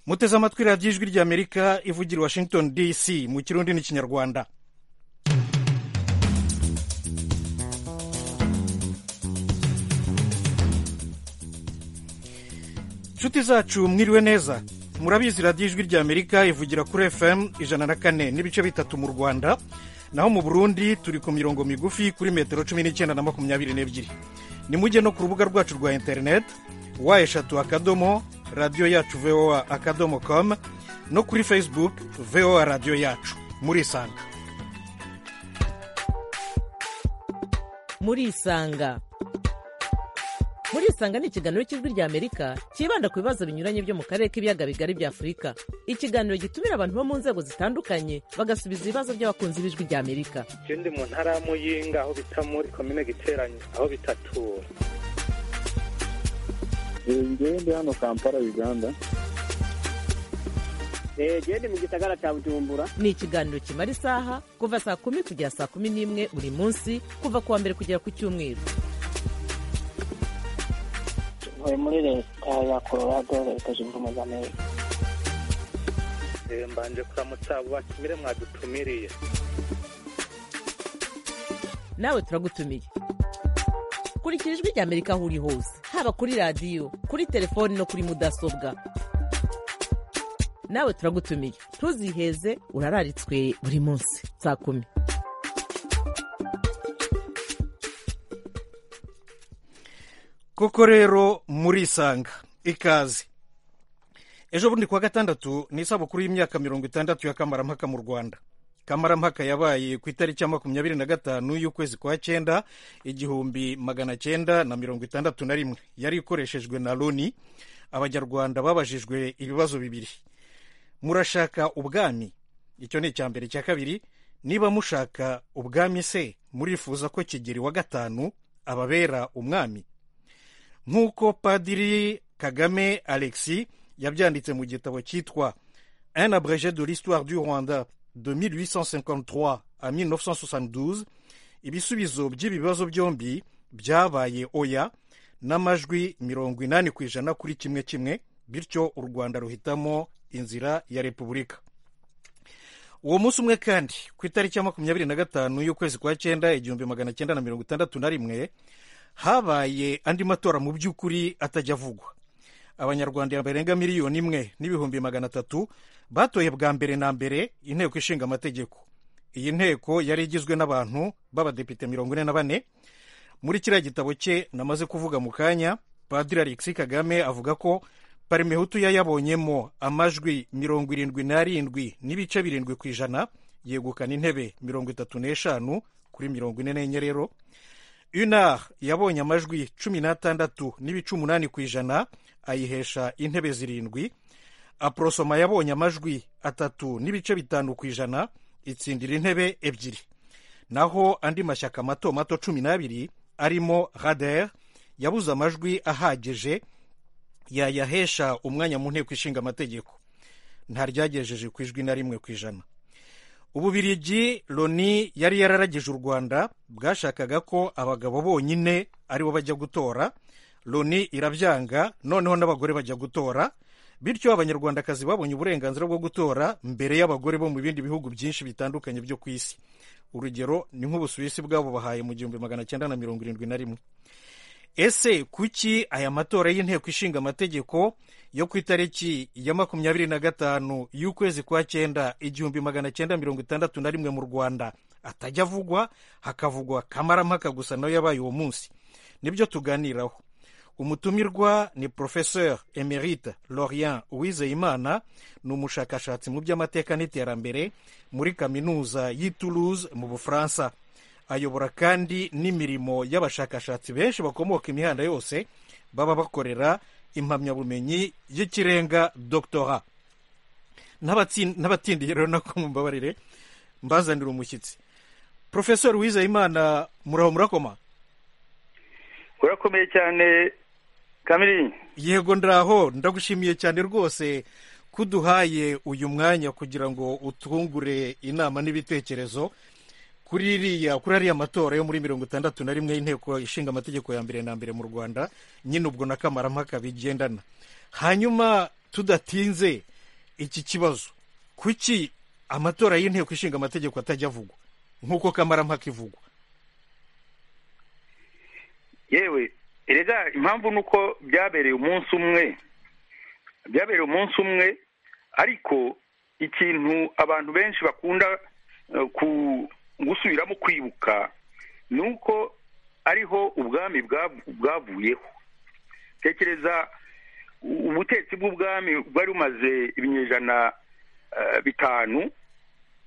muteze amatwi radiyo ijwi ry'amerika ivugira i washington dc mu kirundi n'ikinyarwanda nshuti zacu mwiriwe neza murabizi radiyo ijwi ry'amerika ivugira kuri fm ijana na kane n'ibice bitatu mu rwanda naho mu burundi turi ku mirongo migufi kuri metero cumi n'icyenda na makumyabiri n'ebyiri nimujye no ku rubuga rwacu rwa interineti wa eshatu akadomo radiyo yacu voa akadomo komu no kuri facebook voa radiyo yacu murisanga murisanga murisanga ni ikiganiro cy'ijwi ry'amerika cyibanda ku bibazo binyuranye byo mu karere k'ibiyaga bigari bya afurika ikiganiro gitumira abantu bo mu nzego zitandukanye bagasubiza ibibazo by'abakunzi b'ijwi ry'amerika icyo ndi mu ntara ya muyinga aho bita muri komine giteranye aho bitatura ngende ndi hano kampala uganda gende mu gisagara cya bujumbura ni ikiganiro kimara isaha kuva saa kumi kugera saa kumi n'imwe buri munsi kuva ku wa mbere kugera ku cyumweru tuvuye muri leta ya colorado leta zunze ubumwe za amerika mbanje kuramutsa abo batumire mwadutumiriye nawe turagutumiye kurikira ijwi ry'amerika aho uri hose haba kuri radiyo kuri telefoni no kuri mudasobwa nawe turagutumiye ntuziheze urararitswe buri munsi saa kumi koko rero murisanga ikaze ejo bundi kuwa gatandatu ni isabukuru y'imyaka mirongo itandatu ya kamarampaka mu rwanda kamarampaka yabaye ku itariki ya makumyabiri na gatanu y'ukwezi kwa cyenda igihumbi magana cyenda na mirongo itandatu na rimwe yari ikoreshejwe na loni abanyarwanda babajijwe ibibazo bibiri murashaka ubwami icyo ni icya mbere icya kabiri niba mushaka ubwami se murifuza ko kigeri wa gatanu ababera umwami nk'uko padiri kagame alexi yabyanditse mu gitabo cyitwa un abrege de l'histoire du rwanda de 1853 à 1972 ibisubizo by'ibibazo byombi byabaye oya n'amajwi mirongo inani ku ijana kuri kimwe kimwe bityo u rwanda ruhitamo inzira ya repubulika uwo munsi umwe kandi ku itariki ya makumyabiri na gatanu y'ukwezi kwa cyenda igihumbi magana cyenda na mirongo itandatu na rimwe habaye andi matora mu by'ukuri atajya avugwa abanyarwanda barenga miliyoni imwe n'ibihumbi magana atatu batoye bwa mbere na mbere inteko ishinga amategeko iyi nteko yari igizwe n'abantu b'abadepite mirongo ine na bane muri kiriya gitabo cye namaze kuvuga mu kanya padiri alexi kagame avuga ko parimehutu yayabonyemo amajwi mirongo irindwi n'arindwi n'ibice birindwi ku ijana yegukana intebe mirongo itatu n'eshanu kuri mirongo ine n'enye rero unar yabonye amajwi cumi n'atandatu n'ibice umunani ku ijana ayihesha intebe zirindwi aporosoma yabonye amajwi atatu n'ibice bitanu ku ijana itsindira intebe ebyiri naho andi mashyaka mato mato cumi n'abiri arimo rader yabuze amajwi ahagije yayahesha umwanya mu nteko ishinga amategeko ntaryagejeje ku ijwi na rimwe ku ijana ububirigi loni yari yararagije u rwanda bwashakaga ko abagabo bonyine aribo bajya gutora loni irabyanga noneho n'abagore bajya gutora bityo abanyarwandakazi babonye uburenganzira bwo gutora mbere y'abagore bo mu bindi bihugu byinshi bitandukanye byo ku isi urugero ni nk'ubusuwisi bwabo bahaye mu gihumbi magana cyenda na mirongo irindwi na rimwe ese kuki aya matora y'inteko ishinga amategeko yo ku itariki ya makumyabiri na gatanu y'ukwezi kwa cyenda igihumbi magana cyenda mirongo itandatu na rimwe mu rwanda atajya avugwa hakavugwa kamarampaka gusa nayo yabaye uwo munsi nibyo tuganiraho umutumirwa ni porofeseur emerite lorient uwizeyimana ni umushakashatsi mu by'amateka n'iterambere muri kaminuza y'i toulouse mu bufaransa ayobora kandi n'imirimo y'abashakashatsi benshi bakomoka imihanda yose baba bakorera impamyabumenyi y'ikirenga dogitora n'abatindiye rero nako mumbabarire mbazanira umushyitsi porofesori wizeyimana muraho murakoma urakomeye cyane kamiri yego ndaho ndagushimiye cyane rwose kuduhaye uyu mwanya kugira ngo utwungure inama n'ibitekerezo kuri iriya kuri ariya matora yo muri mirongo itandatu na rimwe y'inteko ishinga amategeko ya mbere na mbere mu rwanda nyine ubwo na kamarampaka bigendana hanyuma tudatinze iki kibazo kuki amatora y'inteko ishinga amategeko atajya avugwa nk'uko kamarampaka ivugwa yewe erega impamvu ni uko byabereye umunsi umwe byabereye umunsi umwe ariko ikintu abantu benshi bakunda eh, ku- gusubiramo kwibuka ni uko ariho ubwami bwa- bwavuyeho tekereza u- ubutetsi bw'ubwami bwari bumaze ibinyejana eh, bitanu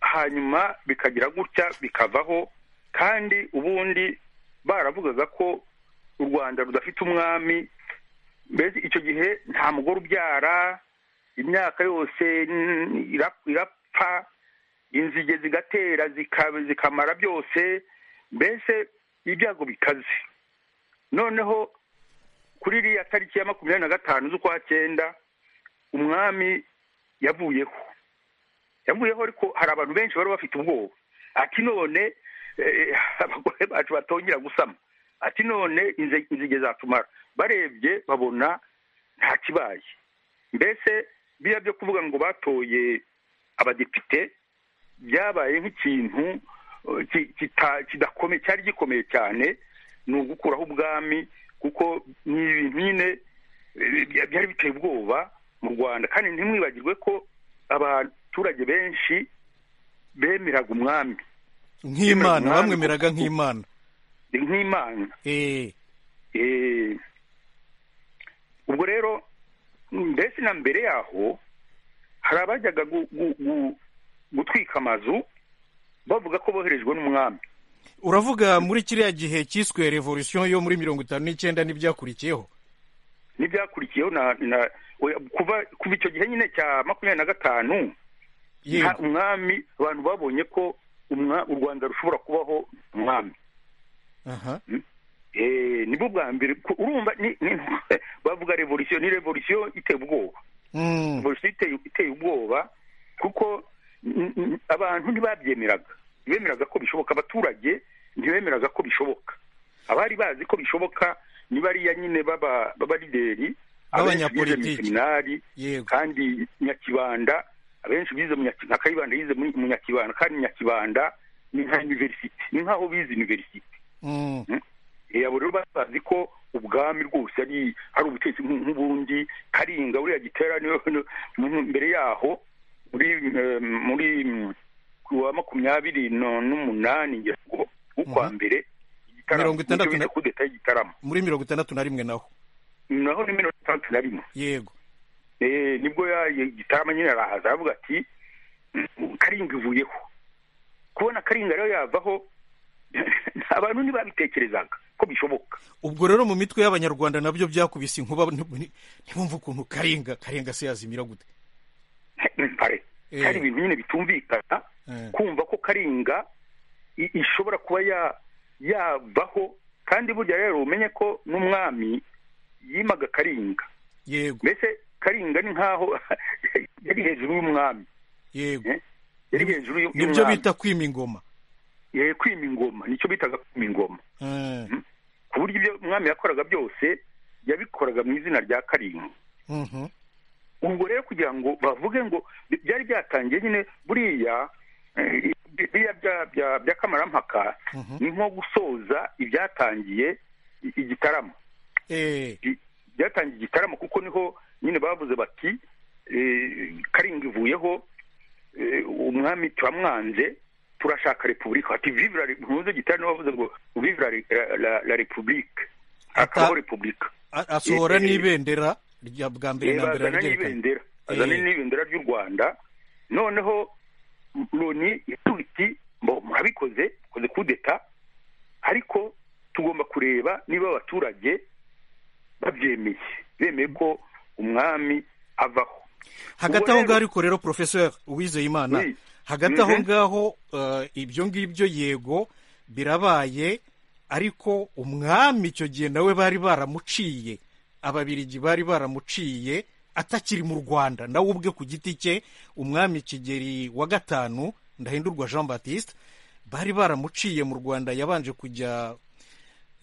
hanyuma bikagira gutya bikavaho kandi ubundi baravugaga ko u rwanda rudafite umwami mbese icyo gihe nta mugore ubyara imyaka yose mm, ira- irapfa inzige zigatera zika- zikamara byose mbese ibyago bikaze noneho kuri iriya tariki ya makumyabiri na gatanu z'ukwa cyenda umwami yavuyeho yavuyeho ariko hari abantu benshi bari bafite ubwoba ati none eh, abagore bacu batongera gusama ati none inze- inzige zatumara barebye babona nta kibaye mbese biriya byo kuvuga ngo batoye abadepite byabaye nk'ikintu eh, ki- kita- kidakomeye cyari gikomeye cyane ni ugukuraho ubwami kuko ni ibintu nyine eh, bya- byari biteye ubwoba mu rwanda kandi ntimwibagirwe ko abaturage benshi bemeraga umwami nk'imana Umwami bamwemeraga kuko- nk'imana ni nk'imana Eh, Eh, ubwo rero mbese na mbere yaho hari abajyaga gu- gu- gu- gutwika amazu bavuga ko boherejwe n'umwami uravuga muri kiriya gihe cyiswe revolution yo muri mirongo itanu n'icyenda n'ibyakurikiyeho n'ibyakurikiyeho na na oya, kuva kuva icyo gihe nyine cya makumyabiri na gatanu Yego. nta umwami abantu babonye ko umwa- u rwanda rushobora kubaho umwami aha Eh, nibwo bwa mbere ku- urumva ni- ni- bavuga revolution ni revolution iteye ubwoba Mm, polisi iteye iteye ubwoba kuko n- n- abantu ntibabyemeraga ntibemeraga ko bishoboka abaturage ntibemeraga ko bishoboka abari bazi ko bishoboka ni bariya nyine baba b'abalideri abenshi bize mu B'abanyapolitiki. seminari yego kandi nyakibanda abenshi bize mu Nyaki- nka kayibanda yize muri- mu nyakibanda kandi nyakibanda ni nka universite ni nk'aho bize universite Mm, Eh, abo rero bazi ko ubwami rwose ari ari ubutegetsi nk'u- nk'ubundi karinga uriya gitera niwe niwe- mu- mbere yaho muri eh, muri mm, ku wa makumyabiri no- n'umunani ngira ngo ukwa Mhm. mbere igitaramo Mirongo itandatu nicyo na- bita kudeta y'igitaramo muri mirongo itandatu na rimwe naho naho ni mirongo itandatu na rimwe yego Eh, nibwo ya gitarama nyine arahaza aravuga ati "Mm, karinga ivuyeho kubona karinga rero yavaho abantu ntibabitekerezaga ko bishoboka ubwo rero mu mitwe y'abanyarwanda nabyo byakubise inkuba nti- ntibumve ukuntu karinga karinga se yazimira gute impare Eh. hari ibintu nyine bitumvikana Eh. kumva ko karinga i- ishobora kuba ya yavaho kandi burya rero umenye ko n'umwami yimaga karinga yego mbese karinga ni nk'aho yari hejuru y'umwami yego Eh, yari hejuru y'u- nibyo y'umwami bita kwima ingoma Eh, kwima ingoma nicyo bitaga kwima ingoma Eh, ku buryo ibyo umwami yakoraga byose yabikoraga mu izina rya karinga mhm. ubwo rero kugira ngo bavuge ngo bi- byari byatangiye nyine buriya eh, biriya bya- bya- by'akamarampaka Mhm. ni nko gusoza ibyatangiye i- igitaramo Eh, Bi- byatangiye igitaramo kuko niho nyine bavuze bati eh, karinga ivuyeho eh, umwami turamwanze turashaka repubulika bati vivra ntuze gitaramo bavuze ngo vivra la- la- la repubulika akabaho repubulika a- asohora Eh, eh. n'ibendera rya bwa mbere na mbere bazana araryerekana n'ibendera bazana Eh. n'ibendera ry'u rwanda noneho loni iravuga iti "Mbo, murabikoze mukoze kudeta ariko tugomba kureba niba abaturage babyemeye bemeye ko umwami avaho hagati Ubwo aho rero- ngaho ariko rero professeur uwizeyimana Oui. hagati aho Mhm. ngaho eh, ibyo ngibyo yego birabaye ariko umwami icyo gihe nawe bari baramuciye ababirigi bari baramuciye atakiri mu rwanda nawe ubwe ku giti cye umwami kigeri wa gatanu ndahindurwa jean baptiste bari baramuciye mu rwanda yabanje kujya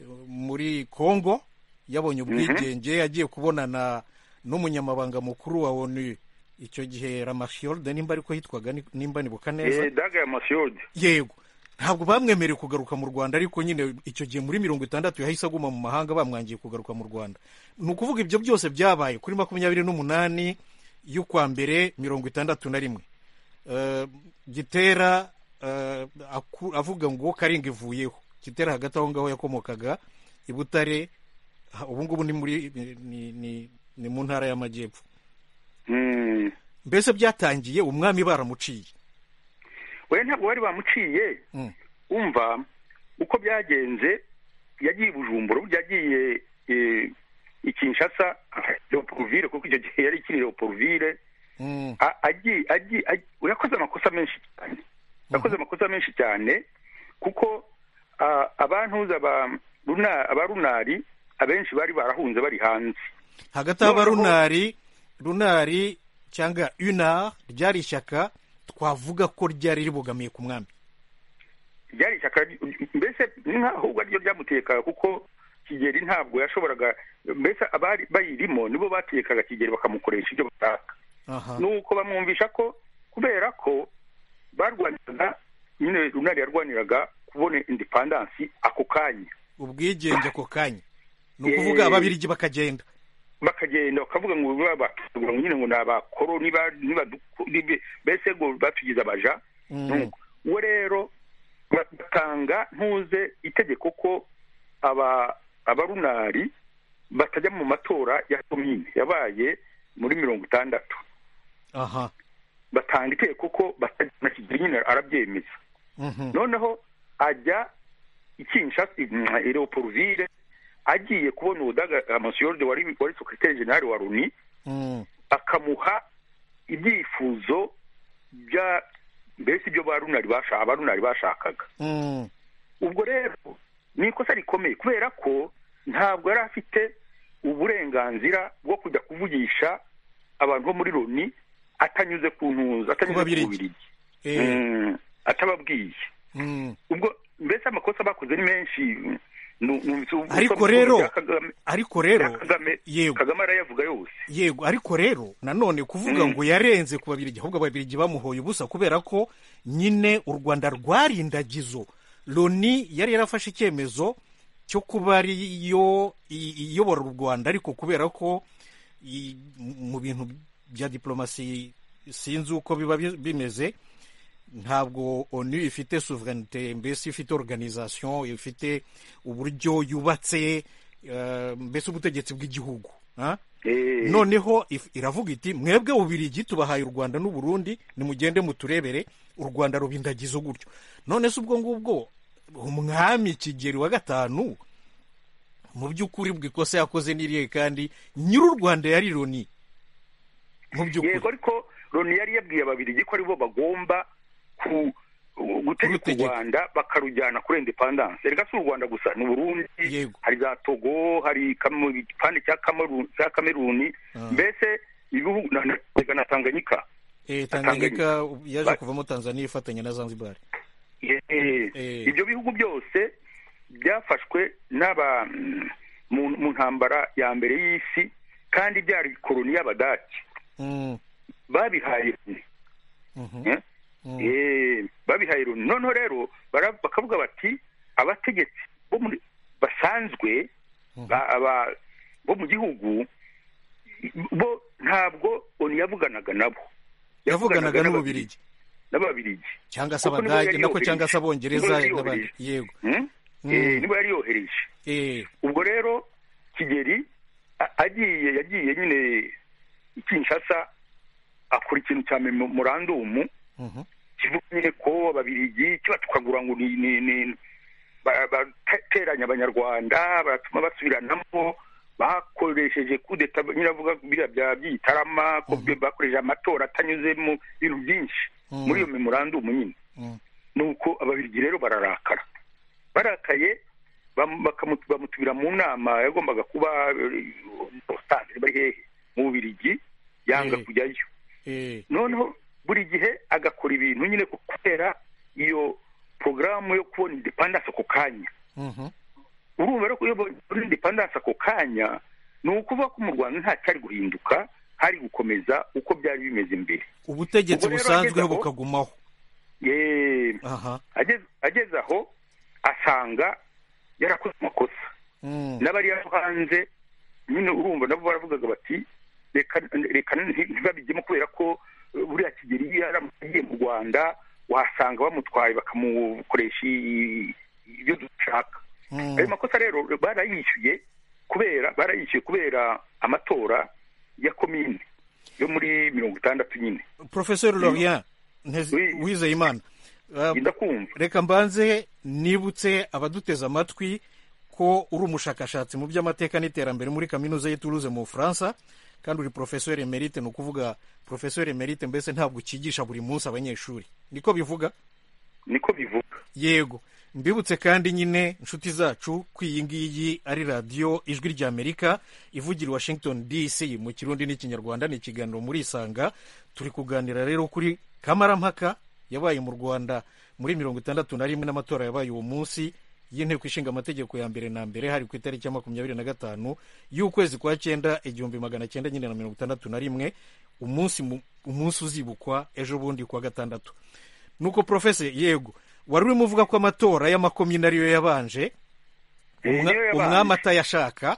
eh, muri congo yabonye ubwigenge agiye kubonana n'umunyamabanga mukuru wa onu icyo gihe ramashiyorde nimba ariko hitwaga ni- nimba nibuka Eh, neza daga ya masiyodi yego ntabwo bamwemereye kugaruka mu rwanda ariko nyine icyo gihe muri mirongo itandatu yahise aguma mu mahanga bamwangiye kugaruka mu rwanda ni ukuvuga ibyo byose byabaye kuri makumyabiri n'umunani y'ukwa mbere mirongo itandatu na rimwe Eh, gitera eh, aku- avuga ngo karinga ivuyeho gitera hagati aho ngaho yakomokaga i butare ha- ubu ngubu ni muri ni- ni- ni- ni mu ntara y'amajyepfo Mm. mbese byatangiye umwami baramuciye we ntabwo bari bamuciye Mm. umva uko byagenze yagiye i bujumbura burya yagiye eh, i kinshasa leoporuvire kuko icyo gihe yari ikiri leoporuvire Mm, A- agiye agiye agiye- yakoze amakosa menshi cyane yakoze amakosa menshi cyane kuko ah, abantuza ba runa aba runari abenshi bari barahunze bari hanze hagati y'aba Noneho- runari runari cyangwa unar ryari ishyaka twavuga ko ryari ribogamiye ku mwami ryari ishyaka ry- mbese ni nk'aho ubwo ariryo ryamutekaka kuko kigeri ntabwo yashoboraga mbese abari bayirimo nibo batekaga kigeri bakamukoresha ibyo bashaka aha nuko bamwumvisha ko kubera ko barwaniraga nyine runari yarwaniraga kubona independansi ako kanya ubwigenge ako kanya ni Eh. ukuvuga ababirigi bakagenda bakagenda bakavuga ngo babategura ngo nyine ngo ni abakoroni ba- nibaduku- nibe- mbese ngo batugize abaja Mm. Nuko, uwo rero batanga ntuze itegeko ko aba abarunari batajya mu matora ya komine yabaye muri mirongo itandatu aha batanga itegeko ko batajya na kigeli nyine arabyemeza mhm, noneho ajya i Kinshasa i Leopoldville agiye kubona ubudaga amasiyorde wari wari sekreteri general wa Loni mm, akamuha ibyifuzo bya mbese ibyo ba runari bashaka runari bashakaga mm, ubwo rero ni ikosa rikomeye kubera ko ntabwo yari afite uburenganzira bwo kujya kuvugisha abantu bo muri loni atanyuze ku ntuza atanyuze Ku Babirigi. ku bubirigi eh, Mm, atababwiye mm. ubwo mbese amakosa bakoze ni menshi Nu- numvise ubu- Ariko ubu- rero- bya Kagame- ariko bya rero Kagame yego kagame arayavuga yose yego ariko rero nanone kuvuga Mm. ngo yarenze ku babirigi ahubwo ababirigi bamuhoye ubusa kubera ko nyine u rwanda rwari indagizo loni yari yarafashe icyemezo cyo kuba ariyo i- iyobora u rwanda ariko kubera ko i- mu bintu bya diplomasi sinzi uko biba bi- bimeze ntabwo onu ifite suverenite mbese ifite organization ifite uburyo yubatse eh, mbese ubutegetsi bw'igihugu ah? Eh, noneho if- iravuga iti mwebwe bubirigi tubahaye u rwanda n'u burundi nimugende muturebere u rwanda ruba indagizo gutyo none se ubwo ngubwo umwami kigeri wa gatanu mu by'ukuri ubwo ikosa yakoze n'iriye kandi nyir'u rwanda yari loni mu yego by'ukuri ariko loni yari yabwiye ababirigi ko aribo bagomba ku gutegeka u Kurutegeka. rwanda bakarujyana kuri independanse reka si u rwanda gusa ni uburundi Yego. hari za togo hari Kamu- igipande cya Kameruni- cya kameruni Ah. mbese ibihugu na- na- reka na tanganyika Eh, tanganyika yaje kuvamo tanzania ifatanya na zanzibar Eh, eh, Eh. ibyo bihugu byose byafashwe n'aba mm, mu mu ntambara ya mbere y'isi kandi byari koloni y'abadaki Mm, babihaye loni. mhm, Eh? mm. Eh, babihaye loni noneho rero bara- bakavuga bati abategetsi bo muri- basanzwe ba- aba- bo mu gihugu bo ntabwo oni yavuganaga nabo yavuganaga n'ububirigi n'ababirigi cyangwa se Kuko nibo abadage yari nako cyangwa se yohereje. abongereza Nibo yari n'abandi yohereje. yego Hmm? Mm. Eh, niba yari yohereje eh, ubwo rero kigeri a- agiye yagiye nyine i kinshasa akora ikintu cya memorandumu mhm, kivuga nyine ko ababirigi kibatukagura ngo ni ni ni ba- bateranya abanyarwanda baratuma basubiranamo bakoresheje kudeta nyine avuga biriya bya byitarama ko bakoresheje amatora atanyuze mu bintu byinshi Mhm. muri iyo memorandumu nyine mm. nuko ababirigi rero bararakara barakaye bam- bakamu- bamutumira mu nama yagombaga kuba eh, Constance bari hehe mu bubirigi yanga Eh. kujyayo eh, noneho buri gihe agakora ibintu nyine kubera iyo porogaramu yo kubona independence ako kanya mhm. urumva rero ko iyo babona independence ako kanya ni ukuvuga ko mu rwanda nta cyari guhinduka hari gukomeza uko byari bimeze imbere ubutegetsi Ubwo rero busanzweho ageze aho- bukagumaho Ye- aha ageze ageze aho asanga yarakoze amakosa Mm. n'abari aho hanze nyine urumva nabo baravugaga bati reka reka nti- ntibabijyemo kubera ko eh, buriya kigeri iyo yaramuye agiye mu rwanda wasanga bamutwaye bakamukoresha i- ibyo dushaka Mm. ayo makosa rero barayishyuye kubera barayishyuye kubera amatora ya komine yo muri mirongo itandatu nyine professeur lorien Ntez- Oui. wizeyimana Uh, ndakumva reka mbanze nibutse abaduteze amatwi ko uri umushakashatsi mu by'amateka n'iterambere muri kaminuza y'ituruze mu bufaransa kandi uri professeur emerite ni ukuvuga professeur emerite mbese ntabwo ukigisha buri munsi abanyeshuri niko bivuga niko bivuga yego mbibutse kandi nyine inshuti zacu ko iyi ngiyi ari radiyo ijwi ry'amerika ivugira i washington dc mu kirundi n'ikinyarwanda ni ikiganiro muri isanga turi kuganira rero kuri kamarampaka yabaye mu rwanda muri mirongo itandatu na rimwe n'amatora yabaye uwo munsi y'inteko ishinga amategeko ya mbere na mbere hari ku itariki ya makumyabiri na gatanu y'ukwezi kwa cyenda igihumbi magana cyenda nyine na mirongo itandatu na rimwe umunsi mu- umunsi uzibukwa ejo bundi ku wa gatandatu nuko profese yego wari urimo uvuga ko amatora y'amakomine ariyo yabanje Eh, umwa- niyo yabanje. umwami atayashaka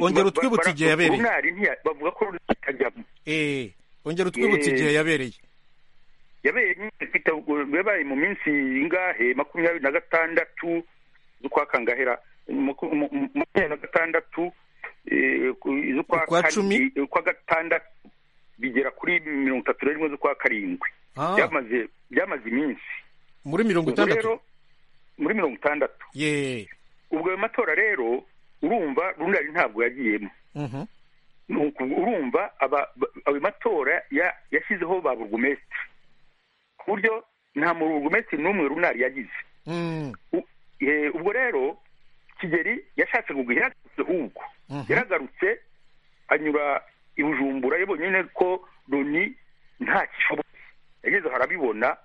ongera utwibutse igihe yabereye runari ntiya- bavuga ko runari atajyamo Eh, ongera utwibutse Eh. igihe yabereye yabaye nyine kwita- yabaye mu minsi ingahe makumyabiri na gatandatu z'ukwa kangahera Maku- mu- mu- makumyabiri na gatandatu eh, ku- z'ukwa Ukwa kane- cumi? eh, ukwa gatandatu bigera kuri mirongo itatu na rimwe z'ukwa karindwi Ah, byamaze byamaze iminsi muri mirongo ubwo itandatu rero muri mirongo itandatu ye ubwo ayo matora rero urumva runari ntabwo yagiyemo Mhm. Ni uku- urumva aba- ba- ayo matora ya- yashyizeho ba burugumesitiri ku buryo nta mu burugumesitiri n'umwe runari yagize Mm, U- eh, ubwo rero kigeri yashatse kugwa yaragarutse ahubwo Mhm. yaragarutse anyura i bujumbura yabonye nyine ko loni nta kishoboye yageze aho arabibona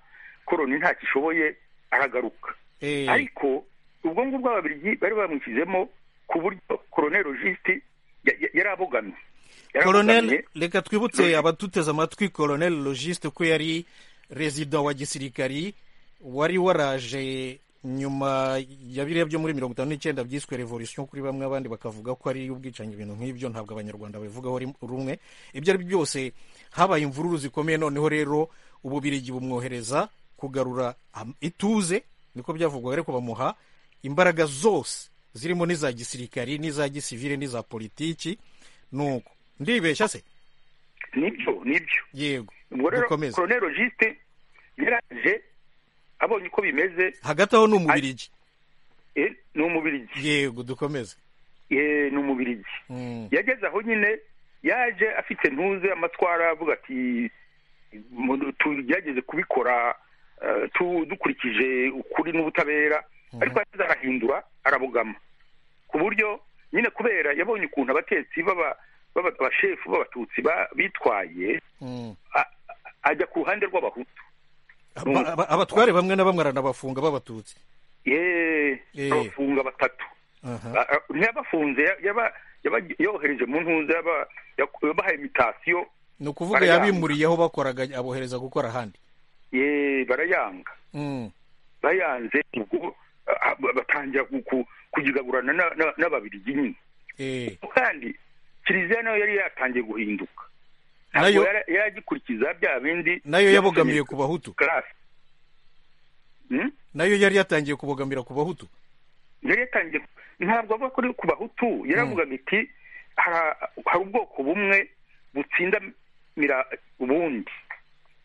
ko loni nta kishoboye aragaruka eh, ariko ubwo ngubwo ababiligi bari bamwishyizemo ku buryo koronel logiste yari abogamye Yari abogamye. koronel reka twibutse abatuteze amatwi koronel logiste ko yari rezida wa gisirikari wari waraje nyuma ya biriya byo muri mirongo itanu n'icyenda byiswe revolution kuri bamwe abandi bakavuga ko ari ubwicanyi ibintu nk'ibyo ntabwo abanyarwanda babivugaho rim- rumwe ibyo ari byo byose habaye imvururu zikomeye noneho rero ububirigi bumwohereza kugarura am- ituze niko byavugwa ariko bamuha imbaraga zose zirimo n'iza gisirikari n'iza gisivile n'iza politiki nuko ndibeshya se nibyo nibyo yego ubwo rero dukomeze koronel logiste yaraje abonye uko bimeze hagati aho ni umubirigi eh, ni umubirigi yego dukomeze Eh, ni umubirigi Mm, yageze aho nyine yaje afite ntuze amatwara avuga ati mu- tugerageze kubikora eh, tu- dukurikije ukuri n'ubutabera ariko yageze arahindura arabugama ku buryo nyine kubera yabonye ukuntu abatetsi b'aba- b'aba- abashefu b'abatutsi ba- bitwaye mm. a- ajya ku ruhande rw'abahutu Aba- aba- abatware bamwe na bamwe aranabafunga b'abatutsi yeee Eh. abafunga batatu Aha. A- a- ntiyabafunze ya- yaba- yaba- yohereje mu ntuza yaba- yak- yabahaye imitasiyo ni ukuvuga Barayanga. yabimuriyeho bakoraga abohereza gukora ahandi yeee barayanga Mm, bayanze ubwo a- a- batangira ku- ku- kugigagurana na- na- n'ababirigi nyine eh. kandi kiliziya nayo yari yatangiye guhinduka Nayo- ntabwo yari- yari agikurikiza bya bindi nayo yabogamiye ku bahutu karasi Hmm? nayo yari yatangiye kubogamira ku bahutu yari yatangiye ntabwo avuga ko ari ku bahutu yaravugaga iti "Hara- hari ubwoko bumwe butsinda mira ubundi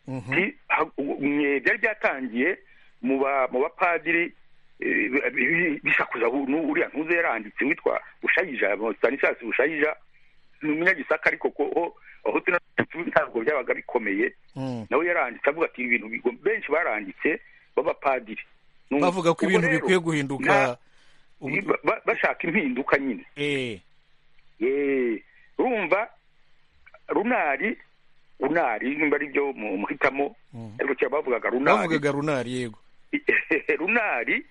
Mhm. Ati, ha- u- mwe byari byatangiye mu ba- mu bapadiri eh, bi- bi- bisakuza bu- nu- uriya ntuze yaranditse witwa bushayija stanislas bushayija ni umunyagisaka ariko ko ho- abahutu n'abatutsi ntabwo byabaga bikomeye Mm. nawe yaranditse avuga ati ibintu bigo- benshi baranditse b'abapadiri Numva. bavuga ko Ubwo ibintu rero, bikwiye guhinduka nta- ubu- ba- ba- bashaka impinduka nyine eh. Eh, urumva runari runari nimba ari byo mu- muhitamo Mhm. ariko kera bavugaga runari bavugaga runari yego runari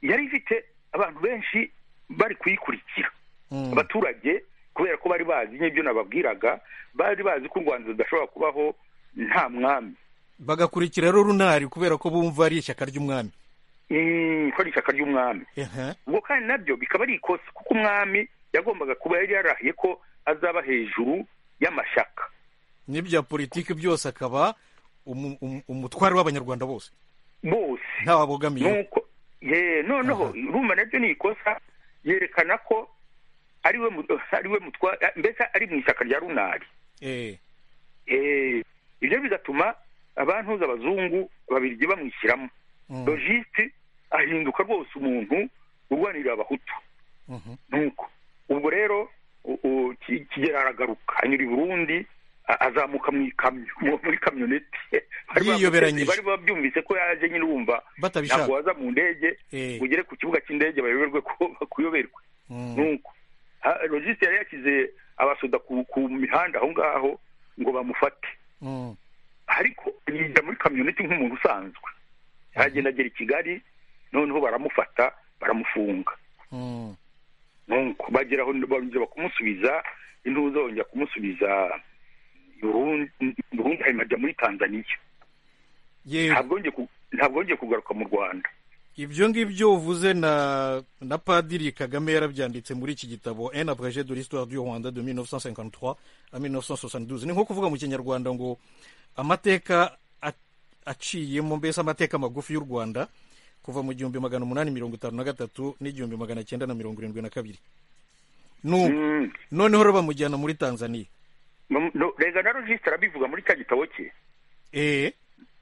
yari ifite abantu benshi bari kuyikurikira Mm. abaturage kubera ko kuko bari bazi n'ibyo nababwiraga bari bazi ko u rwanda rudashobora kubaho nta mwami bagakurikira rero runari kubera ko bumva ari ishyaka ry'umwami Mm, ko ari ishyaka ry'umwami Ehe. ubwo kandi nabyo bikaba ari ikosa kuko umwami yagombaga kuba yari yarahiye ko azaba hejuru y'amashyaka n'ibya politiki byose akaba umu- umu- umutware w'abanyarwanda bose bose ntawe abogamiye nuko ye noneho urumva nabyo ni ikosa yerekana ko ariwe mu- ariwe mutwa mbese ari mu ishyaka rya runari Eh, Eh, ibyo bigatuma abantu z'abazungu babirye bamwishyiramo mm, logiste ahinduka rwose umuntu urwanirira abahutu mhm. nuko ubwo rero u- u- Ki- kigera aragaruka anyura i burundi a- azamuka mu ikamyo mu- muri kamyoneti Bari bamuteze, Yiyoberanyije. bari babyumvise ko yaje nyine wumva ntabwo batabishaka waza mu ndege Eh, ugere ku kibuga cy'indege bayoberwe ko kuyoberwa mm. nuko Ha- logiste yari yashyize abasoda ku ku mihanda aho ngaho ngo bamufate Mm. ariko yinjira muri kamyoneti nk'umuntu usanzwe aragenda agera i kigali noneho baramufata baramufunga Mm. nuko bagera aho bongera bakumusubiza intuza bongera kumusubiza i Burundi i Burundi hanyuma ajya muri tanzaniya yego ntabwo yongeye ku- ntabwo yongeye kugaruka mu rwanda ibyo ngibyo uvuze na na padiri kagame yarabyanditse muri iki gitabo en abrege de l'histoire du rwanda de 1953 à 1972 ni nko kuvuga mu kinyarwanda ngo amateka a- aciyemo mbese amateka magufi y'u rwanda kuva mu gihumbi magana umunani mirongo itanu na gatatu n'igihumbi magana cyenda na mirongo irindwi na kabiri nubu Mm. noneho rero bamujyana muri tanzaniya No- no, rega na logiste arabivuga muri cya gitabo cye eee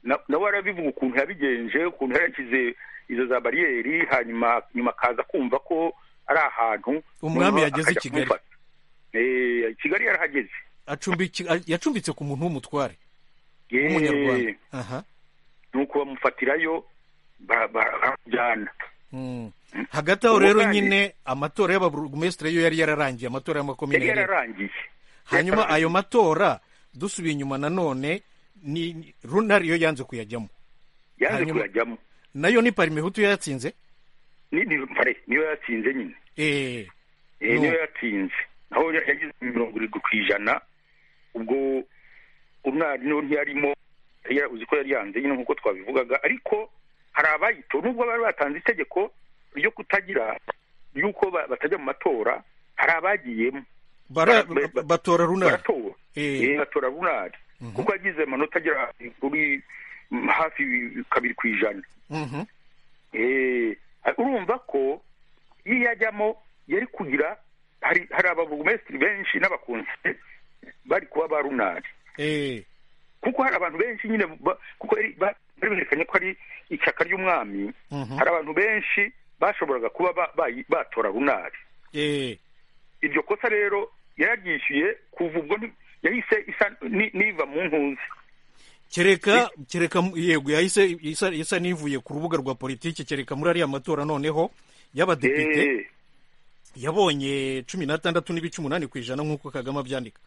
na- nawe arabivuga ukuntu yabigenje ukuntu yarashyize izo za bariyeri hanyuma nyuma akaza kumva ko ari ahantu Umwami noneho yageze i akajya Kigali. kumufata. Eh, kigali yarahageze acumbiki a- yacumbitse ku muntu w'umutware Eh, w'umunyarwanda aha nuko bamufatirayo bara- bara- baramujyana Mm. hagati aho rero Ubu kandi- nyine amatora y'ababurugumesitiri yo yari yararangiye amatora y'amakomine yari yari- yararangiye hanyuma Yararangiye. ayo matora dusubiye inyuma nanone ni ni- runari yo yanze kuyajyamo yaje hanyuma- kuyajyamo nayo ni parimehutu yo yatsinze ni ni pare niyo yatsinze nyine Eh, Eh, No. niyo yatsinze aho ya- yagize mirongo irindwi ku ijana ubwo umwari niwe ntiyarimo yari ya- uzi ko yari yanze nyine nk'uko twabivugaga ariko hari abayitora nubwo bari batanze itegeko ryo kutagira y'uko ba- batajya mu matora hari abagiyemo bara- Bara- ba- batora runari baratora Eh. Eh, batora runari kuko yagize amanota agera kuri mm, hafi kabiri ku ijana Mhm. Eh, urumva ko iyo yajyamo yari kugira hari hari abavugumesitiri benshi n'abakunzi bari kuba ba runari Eh, kuko hari abantu benshi nyine ba- kuko yari- ba- bari berekanye ko ari ishyaka ry'umwami mhm. hari abantu benshi bashoboraga kuba ba- bayi- batora runari Eh, iryo kosa rero yararyishyuye kuva ubwo nti- yahise isa ni- niva mu ntuzi kereka kereka mu- yego yahise isa- isa n'ivuye ku rubuga rwa politiki kereka muri ariya matora noneho y'abadepite Eh, yabonye cumi n'atandatu n'ibice umunani ku ijana nk'uko kagame abyandika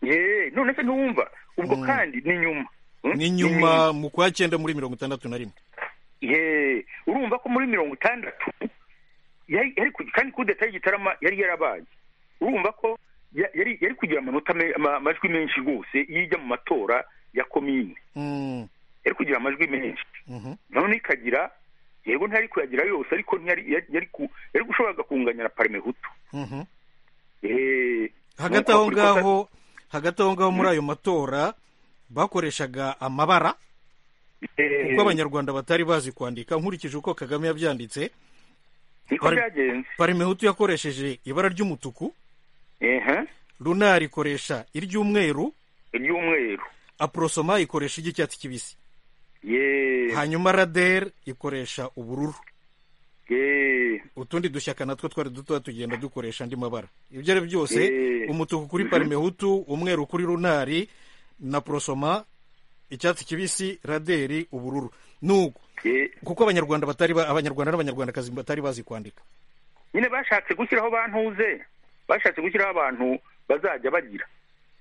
eh, none se ntiwumva ubwo Mm. kandi ni nyuma Mm? ni nyuma mu kwa cyenda muri mirongo itandatu na rimwe ye urumva ko muri mirongo itandatu yari yari ku- kandi kudeta y'igitarama yari yarabaye urumva ko ya- yari yari kugira amanota me- ama- amajwi menshi rwose iyo ijya mu matora ya komine Mm, yari kugira amajwi menshi mhm. none ikagira yego ntiyari kuyagira yose ariko ntiyari yari- yari ku- yari gushoboraga kunganya na parime hutu Mhm. Eh, hagati nuko aho kuri kosa- ngaho hagati aho ngaho muri ayo matora bakoreshaga amabara eh, kuko abanyarwanda batari bazi kwandika nkurikije uko kagame yabyanditse niko bari- byagenze parimehutu yakoresheje ibara ry'umutuku ehe runari ikoresha iry'umweru iry'umweru aprosoma ikoresha iry'icyatsi kibisi ye hanyuma rader ikoresha ubururu ye utundi dushyaka natwo twari dutoya tugenda dukoresha andi mabara ibyo ari byose Eh. umutuku kuri Mhm. parimehutu umweru kuri runari na porosoma icyatsi kibisi raderi ubururu nuko ye kuko abanyarwanda batari ba- abanyarwanda n'abanyarwandakazi batari bazi kwandika nyine bashatse gushyiraho bantuze bashatse gushyiraho abantu bazajya bagira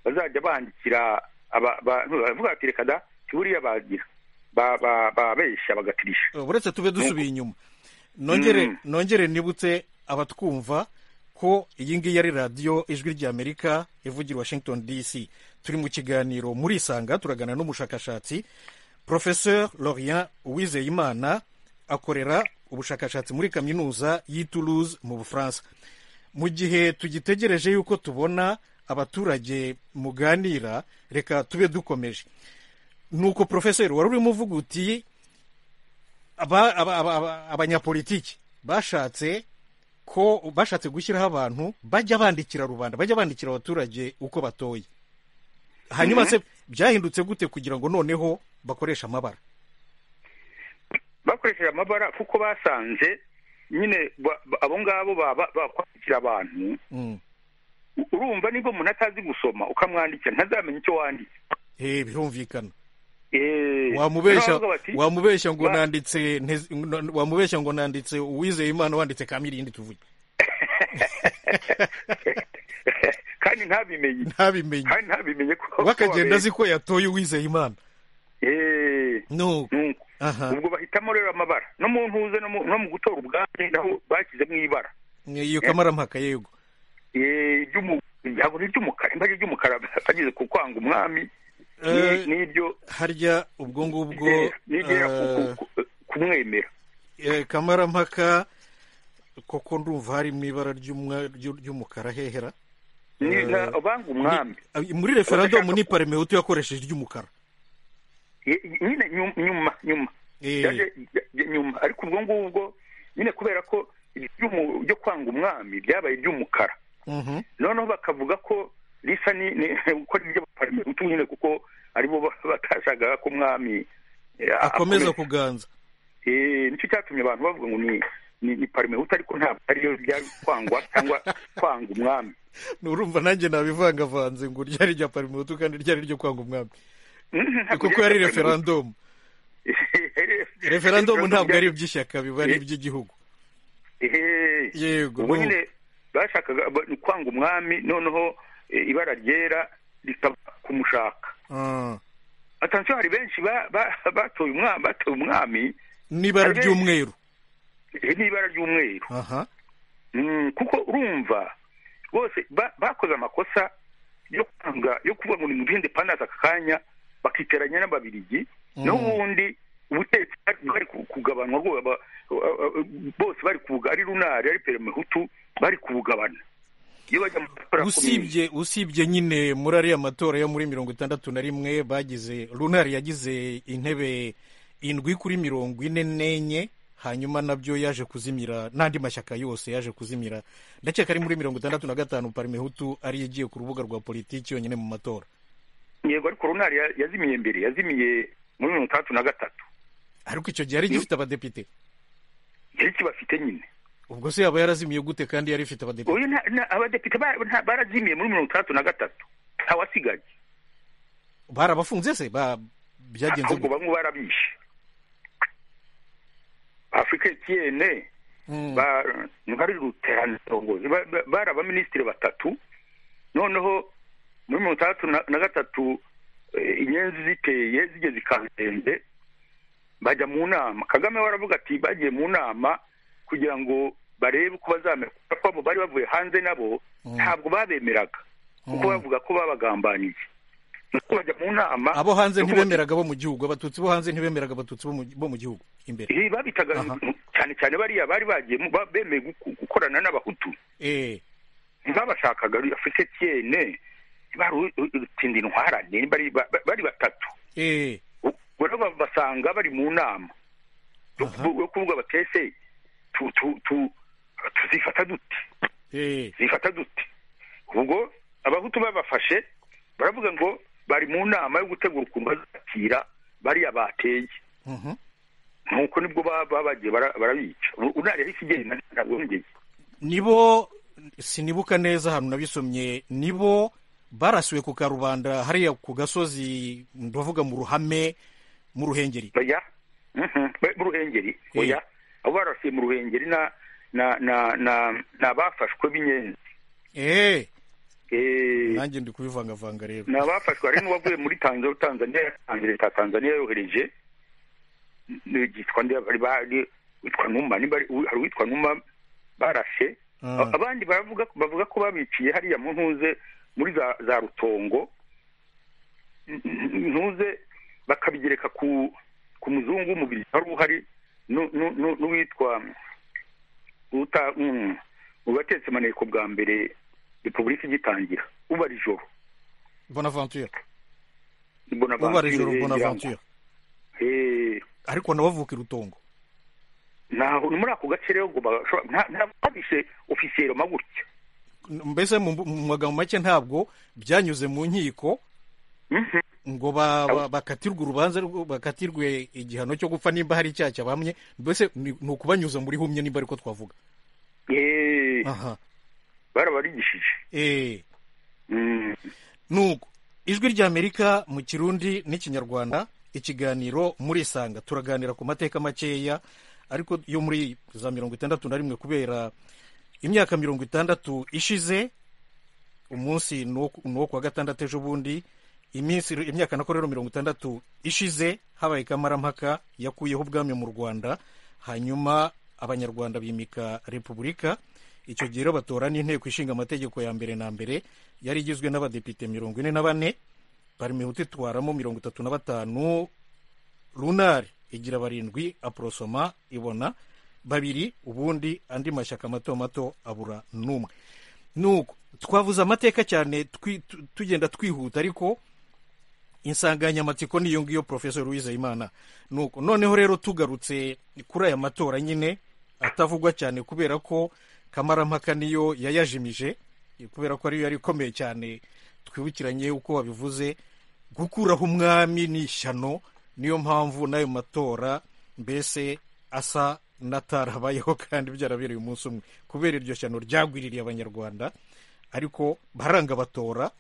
bazajya bandikira aba- ba- baravuga bati reka da tiburiya bagira Ba- ba- babeshya bagatirisha Uh, uretse tube dusubiye inyuma nongere Mm. nongere nibutse abatwumva ko iyi ngiyi ari radiyo ijwi ry'amerika ivugira washington dc turi mu kiganiro muri isanga turagana n'umushakashatsi professeur laurien uwizeyimana akorera ubushakashatsi muri kaminuza y'i toulouse mu bufaransa mu gihe tugitegereje yuko tubona abaturage muganira reka tube dukomeje nuko profeseri wari urimo uvuga uti aba- aba- aba- aba- abanyapolitiki bashatse ko bashatse gushyiraho abantu bajya bandikira rubanda bajya bandikira abaturage uko batoye hanyuma se byahindutse gute kugira ngo noneho bakoreshe amabara bakoresheje amabara kuko basanze nyine ba- ba- abo ngabo baba bakwandikira abantu Mm. urumva nibwo umuntu atazi gusoma ukamwandikira ntazamenya icyo wanditse Eh, birumvikana Eh, wamubeshya noneho baravuga bati, wamubeshya ngo ba- nanditse ntez- n- wamubeshya ngo nanditse uwizeye imana wanditse kamirindi tuvuge kandi ntabimenye ntabimenye kandi ntabimenye ko ko bakagenda wabereye. azi ko yatoye uwizeye imana Eh, nuko nuko aha ubwo bahitamo rero amabara no mu ntuze no mu- no mu gutora ubwami naho bashyizemo ibara iyo kamarampaka yego Eh, iry'umu- ntabwo ni iry'umukara imbaga iry'umukara bageze ku kwanga umwami Eh, ni- n'iryo harya ubwo ngubwo nigera- nigera ku- eh, ku- ku- kumwemera eh, kamarampaka koko ndumva hari mu ibara ry'umwa- ry'u- ry'umukara hehera Ni- eh, na- banga umwami Ni- muri referendumu Abashaka- ni parmehutu yakoresheje iry'umukara Ye- nyine nyu- nyuma nyuma Eh, Yaje- ya- nyuma ariko ubwo ngubwo nyine kubera ko iry'umu- ryo kwanga umwami ryabaye iry'umukara mhm. noneho bakavuga ko risa ni ni- gukora ibyo baparmehutu nyine kuko aribo ba- batashakaga ko umwami eh, akomeza akomeza. kuganza Eh, nicyo cyatumye abantu bavuga ngo ni ni, ni parmehutu ariko ntabwo ariyo byari kwangwa cyangwa kwanga umwami nurumva nanjye nabivangavanze ngo ryari rya parmehutu kandi ryari ryo kwanga umwami Mhm, ntabwo kuko byari yari parmehutu. referendumu referendumu ntabwo ari iby'ishyaka biba ari iby'igihugu Ehe. yego ubwo no. nyine bashakaga ba- kwanga umwami noneho eh, ibara ryera rikaba kumushaka Ah. atansiyo hari benshi ba- ba- batoye umwami batoye umwami n'ibara Hari- ry'umweru eh, n'ibara ry'umweru aha Mm, kuko urumva bose ba- bakoze amakosa yo kwanga yo kuvuga ngo ni mugende pandazi aka kanya bakiteranya n'ababirigi Mm. n'ubundi ubutegetsi bwari- bwari ku- kugabanwa rwo- aba- aba- aba- bose bari kubuga ari runari ari peremehutu bari kubugabana iyo bajya mu matora akomeye, usibye usibye nyine muri ariya matora yo muri mirongo itandatu na rimwe bagize runari yagize intebe indwi kuri mirongo ine n'enye hanyuma nabyo yaje kuzimira n'andi mashyaka yose yaje kuzimira ndakeka ari muri mirongo itandatu na gatanu parmehutu ariyo igiye ku rubuga rwa politiki yonyine mu matora yego ariko runari ya- yazimiye mbere yazimiye muri mirongo itandatu na gatatu ariko icyo gihe yari igifite abadepite yari kibafite nyine ubwo se yaba yarazimiye gute kandi yari ifite abadepite uyu nta- nta- abadepite ba- nta- barazimiye muri mirongo itandatu na gatatu ntawasigaye barabafunze se ba byagenze ahubwo gute bamwe barabishe afurika etiyene Mm. bari ruteraniro ba- bari abaminisitiri batatu noneho muri mirongo itandatu na na gatatu eh, inyenzi ziteye zigeze ikanzenze bajya mu nama kagame we aravuga ati bagiye mu nama kugira ngo barebe uko bazamera kuko abo bari bavuye hanze nabo ntabwo babemeraga kuko Mm. bavuga ko babagambaniye nuko bajya mu nama abo hanze yo kuba- ntibemeraga bo mu gihugu abatutsi bo hanze ntibemeraga abatutsi bo mu- bo mu gihugu imbere Eh, babitaga Aha. cyane cyane bariya bari bagiye mu- ba- bemeye guku- gukorana n'abahutu eh ntibabashakaga afite tiyene barutinda intwarane bari ba- ba- bari batatu eh ubwo rero ba- basanga bari mu nama yo Aha. kuvu- yo kuvuga batese tuzifata dute eh zifata dute ubwo abahutu babafashe baravuga ngo bari mu nama yo gutegura ukuntu bazakira bariya bateye mhm. nuko nibwo ba- ba- bagiye bara- barabica unari yahise igenda ntabwo ngeze nibo sinibuka neza ahantu nabisomye nibo barasiwe ku karubanda hariya ku gasozi ndavuga mu ruhame mu ruhengeri oya Mhm. Ba- mu ruhengeri oya abo barasiye mu ruhengeri na na na na ni abafashwe b'inyenzi eh Eh, nanjye ndi kubivangavanga rero ni abafashwe hari n'uwavuye muri tanzania tanzania yatanze leta ya tanzania yohereje n- n- yitwa nde- bari- bari- witwa numa niba ari- hari uwitwa numa barashe Ah. abandi bavuga bavuga ko babiciye hariya mu ntuze muri za za rutongo N- n- ntuze bakabigereka ku ku muzungu w'umubiri wari uhari nu- nu- nu- n'uwitwa uta mm, ubatetse maneko bwa mbere repubulika igitangira uba ijoro bonaventure uba Bonaventure, ijoro eh, bonaventure eh, ariko nabavuka irutongo naho ni muri ako gace rero ngo bashobora- nta- nta babishe ofisiyero magutya mbese mu mu magambo make ntabwo byanyuze mu nkiko Mhm. ngo ba- ba- bakatirwe urubanza rwo- bakatirwe igihano cyo gupfa nimba hari icyaha cyabamye mbese ni ni ukubanyuza muri humye nimba ariko twavuga Eh, aha barabarigishije eh Mm. nuko ijwi ry'amerika mu kirundi n'ikinyarwanda ikiganiro murisanga turaganira ku mateka makeya ariko yo muri za mirongo itandatu na rimwe kubera imyaka mirongo itandatu ishize umunsi ni uwo- ni uwo ku wa gatandatu ejo bundi iminsi imyaka nako rero mirongo itandatu ishize habaye kamarampaka yakuyeho ubwami mu rwanda hanyuma abanyarwanda bimika repubulika icyo gihe rero batora n'inteko ishinga amategeko ya mbere na mbere yari igizwe n'abadepite mirongo ine na bane parmehutu itwaramo mirongo itatu na batanu runari igira barindwi aporosoma ibona babiri ubundi andi mashyaka mato mato abura n'umwe nuko twavuze amateka cyane twi- tu- tugenda twihuta ariko insanganyamatsiko niyo ngiyo professor uwizeyimana nuko noneho rero tugarutse kuri aya matora nyine atavugwa cyane kubera ko kamarampaka niyo yayajimije kubera ko ariyo yari ikomeye cyane twibukiranye uko wabivuze gukuraho umwami ni ishyano niyo mpamvu n'ayo matora mbese asa n'atarabayeho kandi byarabereye umunsi umwe kubera iryo shyano ryagwiririye abanyarwanda ariko baranga batora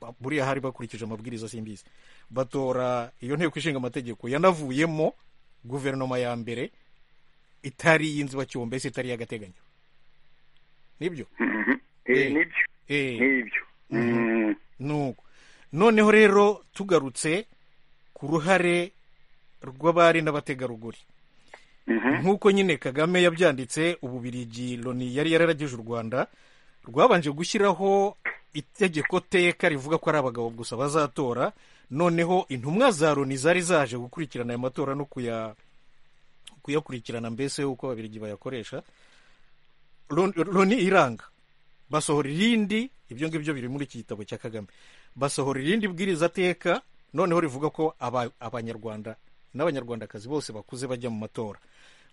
ba- buriya hari bakurikije amabwiriza simbizi batora iyo nteko ishinga amategeko yanavuyemo guverinoma ya mbere itari iy'inzibacyuho mbese itari iy'agateganyo nibyo Mhm. Eh, Eh. nibyo Eh. nibyo Mm. nuko noneho rero tugarutse ku ruhare rw'abari n'abategarugori Mhm. nk'uko nyine kagame yabyanditse ububirigi loni yari yararagije u rwanda rwabanje gushyiraho itegeko teka rivuga ko ari abagabo gusa bazatora noneho intumwa za loni zari zaje gukurikirana aya matora no kuya kuyakurikirana mbese uko ababirigi bayakoresha Loni- loni iranga basohora irindi ibyo ngibyo biri muri iki gitabo cya kagame basohora irindi bwiriza teka noneho rivuga ko aba- abanyarwanda n'abanyarwandakazi bose bakuze bajya mu matora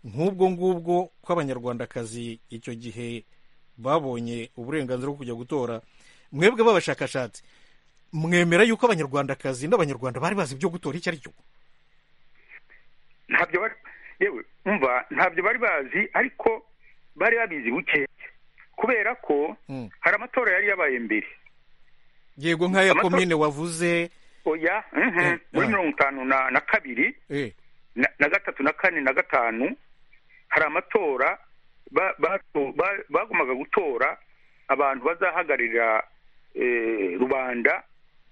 nk'ubwo ngubwo ko abanyarwandakazi icyo gihe babonye uburenganzira bwo kujya gutora mwebwe b'abashakashatsi mwemera yuko abanyarwandakazi n'abanyarwanda bari bazi ibyo gutora icyo ari cyo ntabyo bari yewe umva ntabyo bari bazi ariko bari babizi bukeya kubera ko Mm. hari amatora yari yabaye mbere yego nk'aya Amatora- komine wavuze oya mhm, Eh, muri ah. mirongo itanu na na kabiri eh, na na gatatu na kane na gatanu hari amatora ba- bato- ba- bagombaga gutora abantu bazahagararira eh, rubanda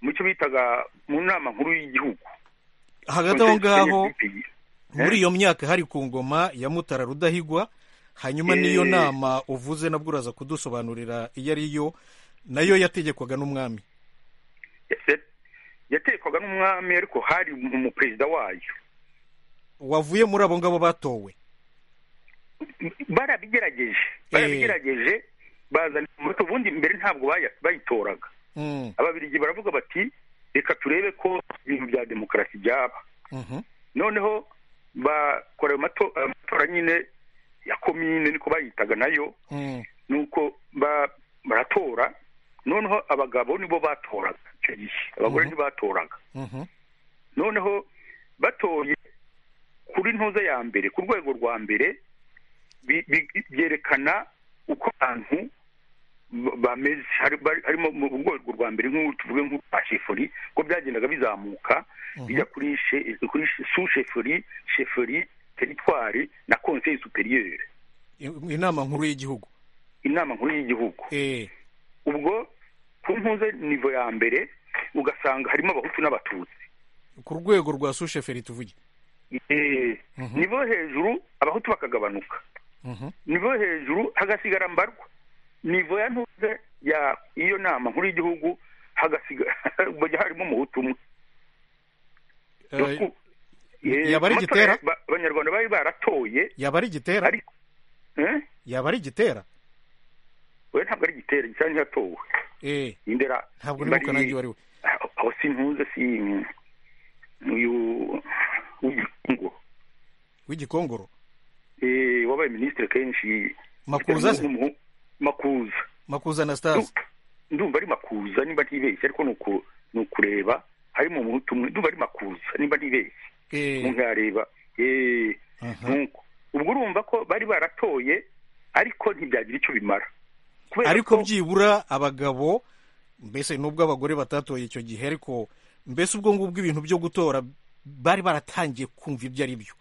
mu cyo bitaga mu nama nkuru y'igihugu hagati aho ngaho Consensus Eh? muri iyo myaka hari ku ngoma ya mutara rudahigwa hanyuma Eh. n'iyo nama uvuze nabwo uraza kudusobanurira iyo ari yo nayo yategekwaga n'umwami Ese- yatekwaga n'umwami ariko hari umuperezida wayo wavuye muri abo ngabo batowe barabigerageje barabigerageje bazana umuto ubundi mbere ntabwo baya- bayitoraga Mm, ababirigi baravuga bati reka turebe ko ibintu bya demokarasi byaba mhm, noneho bakora ayo mato- amatora nyine ya komine niko bayitaga nayo mm, nuko ba- baratora noneho abagabo nibo batoraga icyo gihe abagore Mhm. ntibatoraga mhm, noneho batoye kuri ntuza ya mbere ku rwego rwa mbere bi- bi- byerekana uko abantu ba- bameze Hari- bari- harimo mu rwego rwa mbere nk'ubu tuvuge nk'urwa sheferi ko byagendaga bizamuka bijya kuri she- kuri su sheferi sheferi teritwari na konseyi superiyeri I- inama nkuru y'igihugu inama nkuru y'igihugu Eh, ubwo ku ntuze nivo ya mbere ugasanga harimo abahutu n'abatutsi ku rwego rwa susheferi tuvuge Eh, nibo hejuru abahutu bakagabanuka nivo hejuru hagasigara mbarwa nivo ya ntuze ya iyo nama nkuru y'igihugu hagasigara bajya harimo umuhutu umwe Eh, Eh, yaba ari amatora igitera? ba- abanyarwanda bari baratoye yaba ari igitera ariko eh? yaba ari igitera we ntabwo ari igitera igitera ntiyatowe Eh, indera ntabwo nibuka nanjye uwo ari we aho- aho sintuze si uyu w'igikungu w'igikongoro Eh, wabaye minisitiri kenshi Makuza se? N'umuhu- makuza makuza anastase ndumva ari makuza niba ntibeshye ariko ni uku- ni ukureba harimo umuhutu umwe ndumva ari makuza niba ntibeshye umuntu yareba eh, Aha. nuko ubwo urumva ko bari baratoye ariko ntibyagira icyo bimara Kubera ariko ko- byibura abagabo mbese n'ubwo abagore batatoye icyo gihe ariko mbese ubwo ngubwo ibintu byo gutora bari baratangiye kumva ibyo ari byo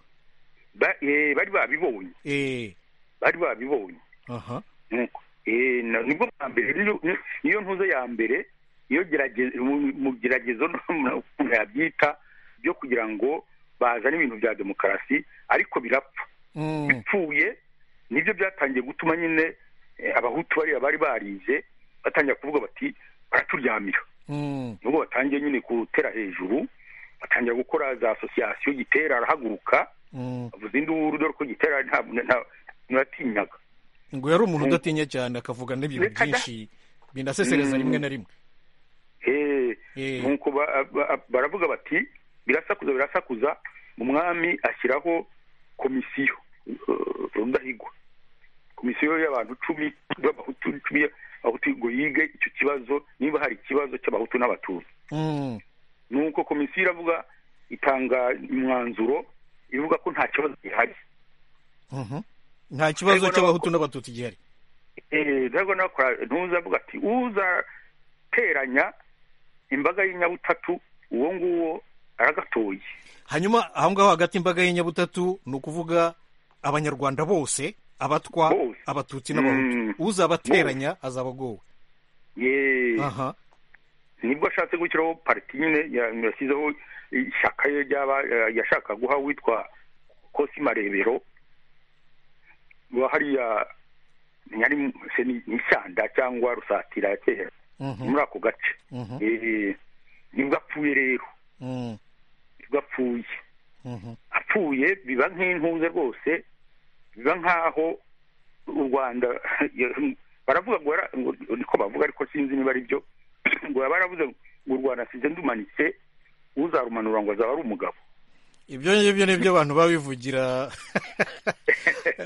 ba- eh, bari babibonye Eh, bari babibonye aha nuko Eh, na- nibwo bwa mbere niyo- niyo ntuze ya mbere iyo gerage- mu mu geragezo no- ukuntu yabyita byo kugira ngo bazane ibintu bya demokarasi ariko birapfa Mm, bipfuye nibyo byatangiye gutuma nyine eh, abahutu bariya bari barize batangira kuvuga bati baraturyamira mm, nubwo batangiye nyine gutera hejuru batangira gukora za asosiyasiyo gitera arahaguruka mm. avuza induru dore ko gitera ntabwo ntibatinyaga ngo yari umuntu Mm. udatinya cyane akavuga n'ibintu Reka da- byinshi binasesereza Mm. rimwe na rimwe Eh, Eh. nuko ba- ba- baravuga bati birasakuza birasakuza umwami ashyiraho komisiyo eh, rudahigwa komisiyo y'abantu cumi b'abahutu cumi abahutu ngo yige icyo kibazo niba hari ikibazo cy'abahutu n'abatutsi Mm, nuko komisiyo iravuga itanga umwanzuro ivuga ko nta kibazo gihari mhm. nta kibazo Ariko cy'abahutu n'abatutsi gihari Eh, ntabwo nakora ntuzavuga ati uzateranya imbaga y'inyabutatu uwo nguwo aragatoye hanyuma aho ngaho hagati imbaga y'inyabutatu ni ukuvuga abanyarwanda bose abatwa Bose. abatutsi n'abahutu Mm. uzabateranya azaba agowe Ye, aha nibwo ashatse gushyiraho pariti nyine ya- yashyizeho ishyaka ye ryaba yashaka guha witwa kosi marebero wa hariya ntiyari mu- se ni ni ishyanda cyangwa rusatira ya kera Mhm, muri ako gace mhm, Eh, nibwo apfuye rero mm, nibwo apfuye mhm, apfuye biba nk'intuze rwose biba nk'aho u rwanda baravuga ngo yara- ngo niko bavuga ariko sinzi niba ari byo ngo yaba yaravuze ngo u rwanda asize ndumanitse uzarumanura ngo azaba ari umugabo ibyo ngibyo ni byo abantu baba bivugira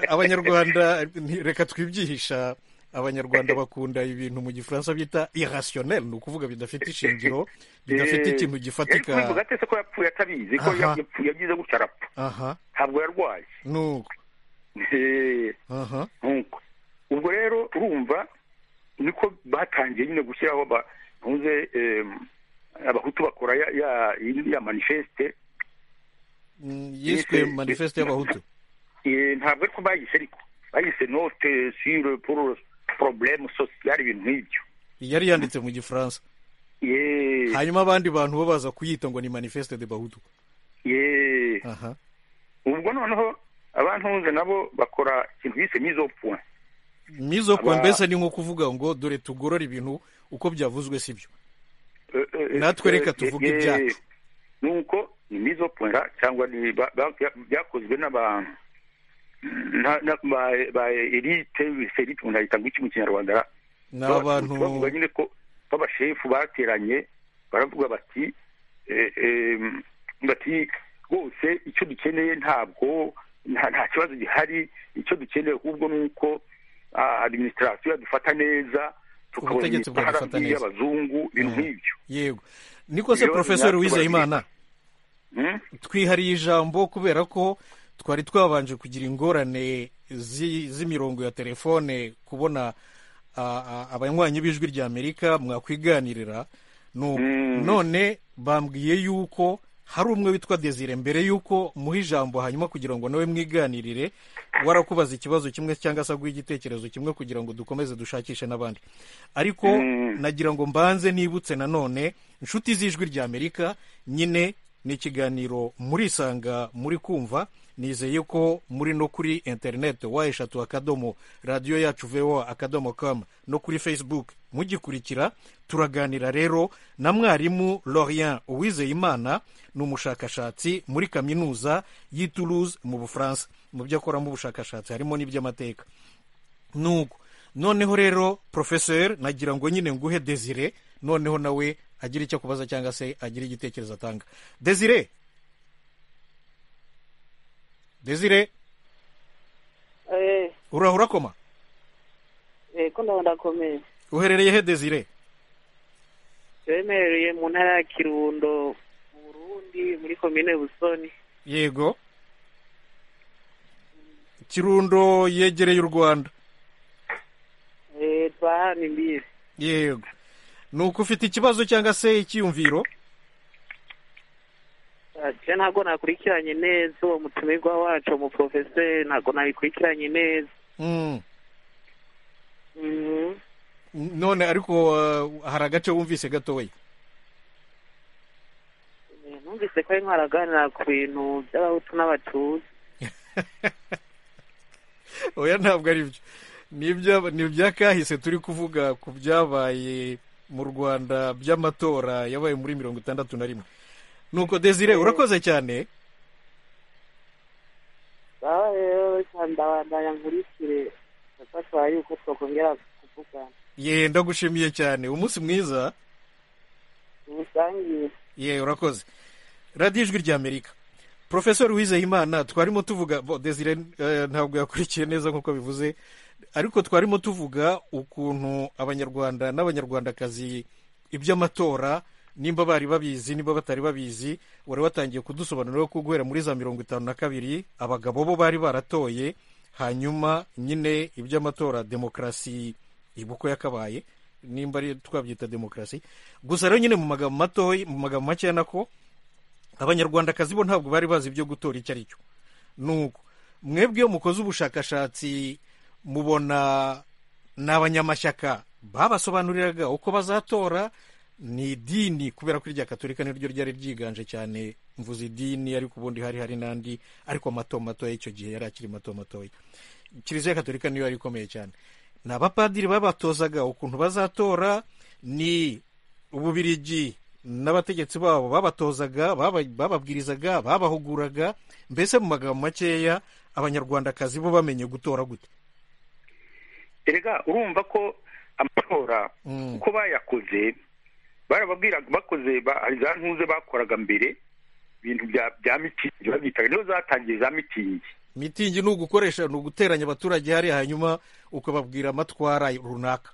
abanyarwanda nti- reka twibyihisha abanyarwanda bakunda ibintu mu gifaransa bita irrationnel ni ukuvuga bidafite ishingiro bidafite Eh, ikintu yari gifatika kubivuga ate se ko yapfuye atabizi ko Aha. yapfuye agize gutya arapfa aha ntabwo yarwaye nuko Eh, aha nkuko ubwo rero urumva niko batangiye nyine gushyiraho batunze abahutu bakora ya ya, ya manifeste Mm, yiswe Yiswe- manifeste y'abahutu Eh, ntabwo ariko bayise ariko bayise note sur pour problème social ibintu nk'ibyo yari yanditse mu gifaransa Ye, hanyuma abandi bantu bo baza kuyita ngo ni manifeste de bahutu ye. aha ubwo noneho abantunze nabo bakora ikintu bise mise au point mizo kuwa Aba- mbese ni nko kuvuga ngo dore tugorore ibintu uko byavuzwe sibyo Eh, eh, Natwe eh, reka eh, tuvuge eh, ibyacu. nuko ni mise au point ra- cyangwa ni ba- ba- byakozwe n'aba na- na- ba- ba elite se elite umuntu ahita ngo iki mu kinyarwanda ra? ni abantu bavuga nyine ko b'abashefu bateranye baravuga bati eh, em, bati rwose icyo dukeneye ntabwo nta nta kibazo gihari icyo dukeneye ahubwo ni uko ah, administration yadufata neza tukabona Ubutegetsi imishahara bwadufata neza. y'abazungu ibintu Mhm. nk'ibyo yego niko se Rero profesor natwe wizeyimana Hmm? twihariye ijambo kubera ko twari twabanje kugira ingorane zi- z'imirongo ya telefone kubona ah, ah, abanywanyi b'ijwi rya amerika mwakwiganirira Nu- Mm. none bambwiye yuko hari umwe witwa desire mbere yuko muha ijambo hanyuma kugira ngo nawe mwiganirire warakubaza ikibazo kimwe cyangwa se aguha igitekerezo kimwe kugira ngo dukomeze dushakishe n'abandi ariko Mm. nagira ngo mbanze nibutse nanone inshuti z'ijwi ry'amerika nyine ni ikiganiro murisanga muri kumva nizeye ko muri no kuri interineti wa eshatu akadomo radiyo yacu voa akadomo kamu no kuri facebook mugikurikira turaganira rero na mwarimu lorient uwizeyimana ni umushakashatsi muri kaminuza y'i toulouse mu bufaransa mu byo akoramo ubushakashatsi harimo n'iby'amateka nuko noneho rero porofeseri nagira ngo nyine nguhe desire noneho nawe agira icyo kubaza cyangwa se agira igitekerezo atanga desire desire Eh, uraho urakoma eh, ko ndaho ndakomeye uherereye he desire bemereye mu ntara ya kirundo mu burundi muri komine busoni yego kirundo yegereye u rwanda Eh, twahana imbibi yego ni uko ufite ikibazo cyangwa se icyiyumviro je ntabwo nakurikiranye neza uwo mutumirwa wacu umuprofeseri ntabwo nabikurikiranye neza Mm. Mhm. none ariko uh, hari agace wumvise gatoya Eh, numvise ko ari nkaraganira ku bintu by'abahutu n'abatutsi oya ntabwo ari byo ni ibya- ni ibyakahise turi kuvuga ku byabaye mu rwanda by'amatora yabaye muri mirongo itandatu na rimwe nuko desire urakoze cyane ngaho rero reka ndabandanya nkurikire ndafashwa yuko twakongera kuvugana ye ndagushimiye cyane umunsi mwiza ubusangiye ye urakoze radiyo ijwi ry'amerika porofesori wizeyimana twarimo tuvuga bo, desire eh, ntabwo yakurikiye neza nk'uko bivuze ariko twarimo tuvuga ukuntu abanyarwanda n'abanyarwandakazi iby'amatora nimba bari babizi nimba batari babizi wari watangiye kudusobanurira ko guhera muri za mirongo itanu na kabiri abagabo bo bari baratoye hanyuma nyine iby'amatora demokarasi iba uko yakabaye nimba ari twabyita demokarasi gusa rero nyine mu magambo matoya mu magambo makeya nako abanyarwandakazi bo ntabwo bari bazi ibyo gutora icyo ari cyo nuko mwebwe iyo mukoze ubushakashatsi mubona ni abanyamashyaka babasobanuriraga uko bazatora ni idini kubera ko irya katolika niryo ryari ryiganje cyane mvuze idini ariko ubundi hari hari n'andi ariko mato matoya icyo gihe yari akiri mato matoya kiliziya katolika niyo yari ikomeye cyane ni abapadiri babatozaga ukuntu bazatora ni ububirigi n'abategetsi babo babatozaga baba- bababwirizaga babahuguraga mbese mu magambo makeya abanyarwandakazi bo bamenye gutora gute erega urumva ko amatora Mm. uko bayakoze barababwiraga bakoze ba- za ntuze bakoraga mbere ibintu bya- bya mitingi babitaga niho zatangiye za mitingi mitingi ni ugukoresha ni uguteranya abaturage hariya hanyuma ukababwira amatwara runaka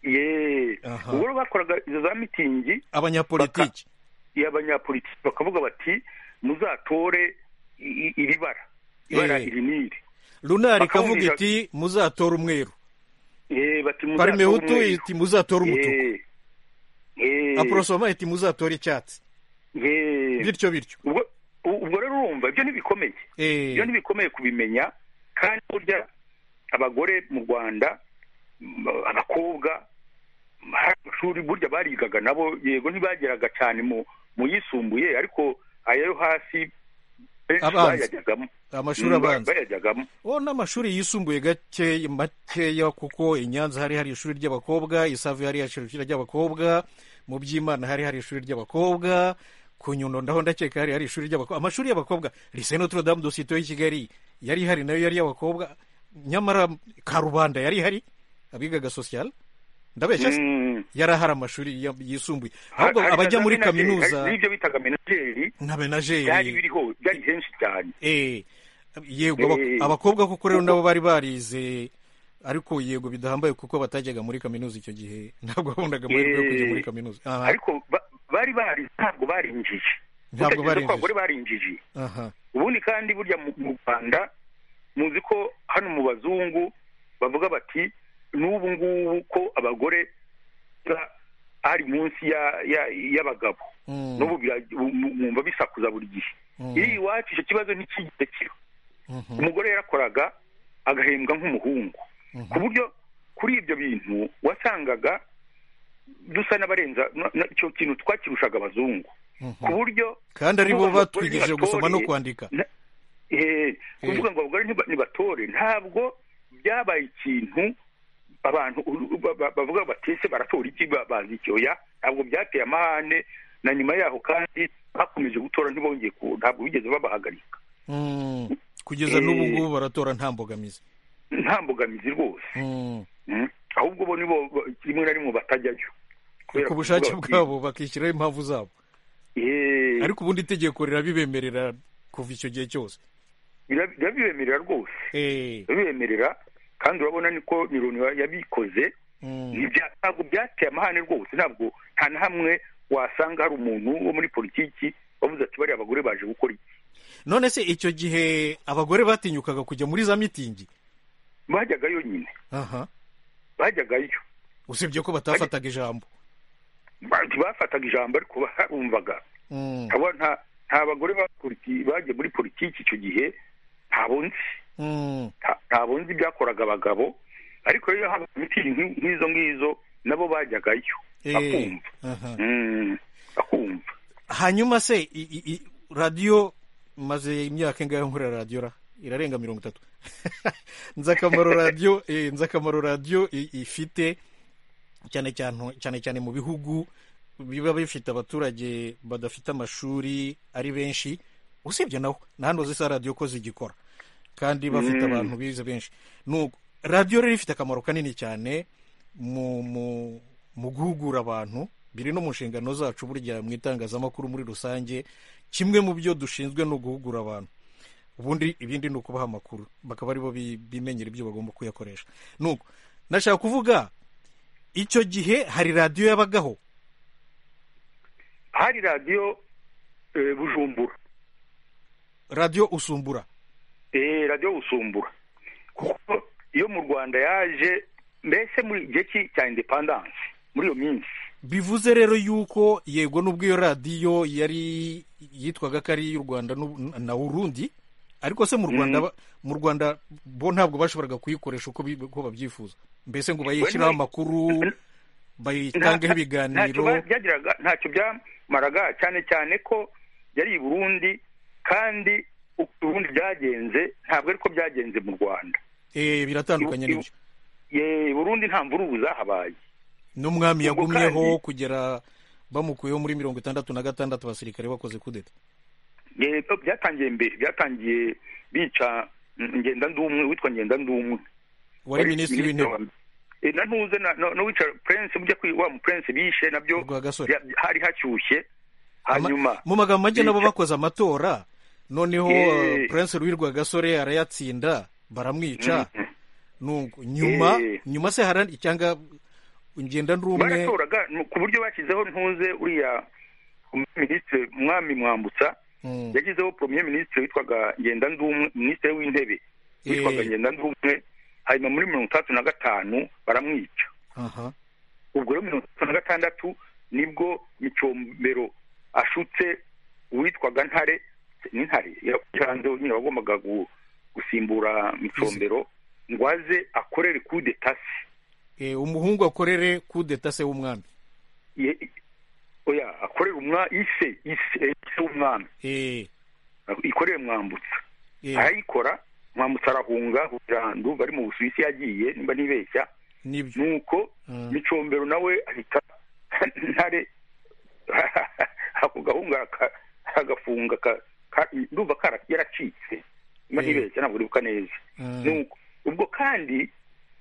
ye Aha. ubwo rero bakoraga izo za mitingi abanyapolitiki y'abanyapolitiki bakavuga bati muzatore i- i- iri bara ibara Eh. iri n'iri runari ikavuga Bakabumvira- iti muzatora umweru Eh, bati muzatore parimehutu umweru. iti muzatora umutuku Eh. Eh. aporosoma iti muzatora icyatsi Eh. bityo bityo ubwo ubwo rero urumva ibyo ntibikomeye Eh, ibyo ntibikomeye kubimenya kandi burya abagore mu rwanda m- abakobwa hari amashuri burya barigaga nabo yego ntibageraga cyane mu mu yisumbuye ariko aya yo hasi benshi Abanza. bayajyagamo amashuri Mm, abanza bayajyagamo o n'amashuri yisumbuye gake makeya kuko i nyanza hari hari ishuri ry'abakobwa i save hari hari ishuri ry'abakobwa mu by'imana hari hari ishuri ry'abakobwa ku nyundo ndaho ndakeka hari hari ishuri ry'abakobwa amashuri y'abakobwa lise notre dame de sito y'i kigali yari hari nayo yari iy'abakobwa nyamara karubanda yari hari abigaga sosiyal ndabeshya se Mm. yari ahari amashuri ya- yisumbuye ahubwo abajya muri na menageri, hari kaminuza n'ibyo bitaga menageri na byari menageri biriho byari henshi cyane Eh, yego aba- Eh. abakobwa koko rero nabo bari barize ariko yego bidahambaye kuko batajyaga muri kaminuza icyo gihe ntabwo babonaga amahirwe yo kujya muri Eh. kaminuza aha ariko ba- bari bari ntabwo barinjije Ntabwo Utekereza barinjije. ko abagore barinjije aha ubundi kandi burya mu mu rwanda muzi ko hano mu bazungu bavuga bati n'ubu ngubu ko abagore ba- ari munsi ya- ya- y'abagabo Mm, n'ubu bira- mu- mwumva bisakuza buri gihe mm, iri iwacu icyo kibazo ntikigeze kiba mhm, umugore yarakoraga agahembwa nk'umuhungu mhm. ku buryo kuri ibyo bintu wasangaga dusa n'abarenza na- na- icyo kintu twakirushaga abazungu ku buryo kandi ari bo kuvuga ngo abagore batwigishije gusoma no ntibatore, kwandika na- eh, kuvuga ngo abagore ntiba- ntibatore ntabwo byabaye ikintu abantu u- u- ba- ba- bavuga batese baratora iki ba- banza iki oya ntabwo byateye amahane na nyuma yaho kandi bakomeje gutora ntibongeye ku ntabwo bigeze babahagarika Mm. kugeza Eh. n'ubu ngubu baratora nta mbogamizi nta mbogamizi rwose Mm. Mm. ahubwo bo nibo bo- rimwe na rimwe batajyayo Kubera ku bushake kuvuga bati, bwabo bakishyiraho impamvu zabo "Eh, ariko ubundi itegeko rirabibemerera kuva icyo gihe cyose bira- birabibemerera rwose Eh. birabibemerera kandi urabona niko nironi ya- yabikoze Mm. Ntibya- ntabwo byateye amahane rwose ntabwo nta na hamwe wasanga hari umuntu wo muri politiki wavuze ati bariya abagore baje gukora iki none se icyo gihe abagore batinyukaga kujya muri za mitingi bajyagayo nyine aha bajyagayo usibye ko batafataga ijambo Ba- ntibafataga ijambo ariko barumvaga Mm. Abo nta nta bagore bapoliti- bagiye muri politiki icyo gihe ntabwo nzi Mm. nta- ntabwo nzi ibyakoraga abagabo ariko rero haba mitingi nk'i- nk'izo ngizo nabo bajyagayo Eh. bakumva Aha. Mm, bakumva hanyuma se i- i- i- radiyo maze imyaka ingahe nkorera radiyo ra irarenga mirongo itatu nzi akamaro radiyo eh, nzi akamaro radiyo i- ifite cyane cyane cyane cyane mu bihugu biba bifite abaturage badafite amashuri ari benshi usibye naho nta hano zisa radiyo ko zigikora kandi bafite Mm. abantu bize benshi nuko radiyo rero ifite akamaro kanini cyane mu mu mu guhugura abantu biri no mu nshingano zacu burya mu itangazamakuru muri rusange kimwe mu byo dushinzwe ni uguhugura abantu ubundi ibindi ni ukubaha amakuru bakaba aribo bi- bimenyera ibyo bagomba kuyakoresha nuko nashaka kuvuga icyo gihe hari radiyo yabagaho hari radiyo eh, bujumbura radiyo usumbura Eh, radiyo busumbura kuko iyo mu rwanda yaje mbese muri gihe ki- cya indepandanse muri iyo minsi bivuze rero yuko yego n'ubwo iyo radiyo yari yitwaga ko ari iy'u rwanda n'u- na urundi ariko se mu rwanda ba- mu rwanda bo ntabwo bashoboraga kuyikoresha uko bi- uko babyifuza mbese ngo bayishyiraho Wena- amakuru bayitangeho Nta- ntacyo ibiganiro ba- byagiraga ntacyo byamaraga cyane cyane ko yari i burundi kandi uko i burundi byagenze ntabwo ariko byagenze mu rwanda Eh, biratandukanye Ibu- ibu- n'ibyo Ye, i burundi nta mvurubu zahabaye n'umwami Ubwo yagumyeho kandi- kugera bamukuyeho muri mirongo itandatu na gatandatu abasirikare bakoze kudeta Ye, byatangiye mbere byatangiye bica mm, ngendandumwe witwa ngendandumwe wari minisitiri w'intebe Eh, na ntuze na- na- n'uwica prince mujya kwi wa mu prince bishe nabyo Rwa gasore. bya- bya- hari hashyushye Ama- hanyuma mu magambo make nabo bica- bakoze amatora noneho uh, Eh. prince ruwirwa gasore arayatsinda baramwica Nuko nyuma Eh. nyuma se harandi cyangwa ngenda ndumwe baratoraga nu- ku buryo bashyizeho ntuze uriya minisitiri mwami mwambutsa Mm. yashyizeho premier ministre witwaga ngenda ndumwe minisitiri w'intebe witwaga Eh. ngenda ndumwe hanyuma muri mirongo itandatu na gatanu baramwica aha ubwo rero mirongo itatu na gatandatu nibwo micombero ashutse uwitwaga ntare n'intare yaranze nyine wagombaga gu- gusimbura micombero ngo aze akorere kude tasi Eh, umuhungu akorere kudeta se w'umwami oya akorere umwa ise ise ise w'umwami Eh, ikorere mwambutsa eh, arayikora mwambutsa arahunga hurandu bari mu busuwisi yagiye nimba ntibeshya nibyo nuko Mm. micombero nawe ahita ntare ako gahunga ka- agafunga ka- ka- ndumva kara- yaracitse mba Eh. ntibeshya ntabwo uribuka neza Mm. nuko ubwo kandi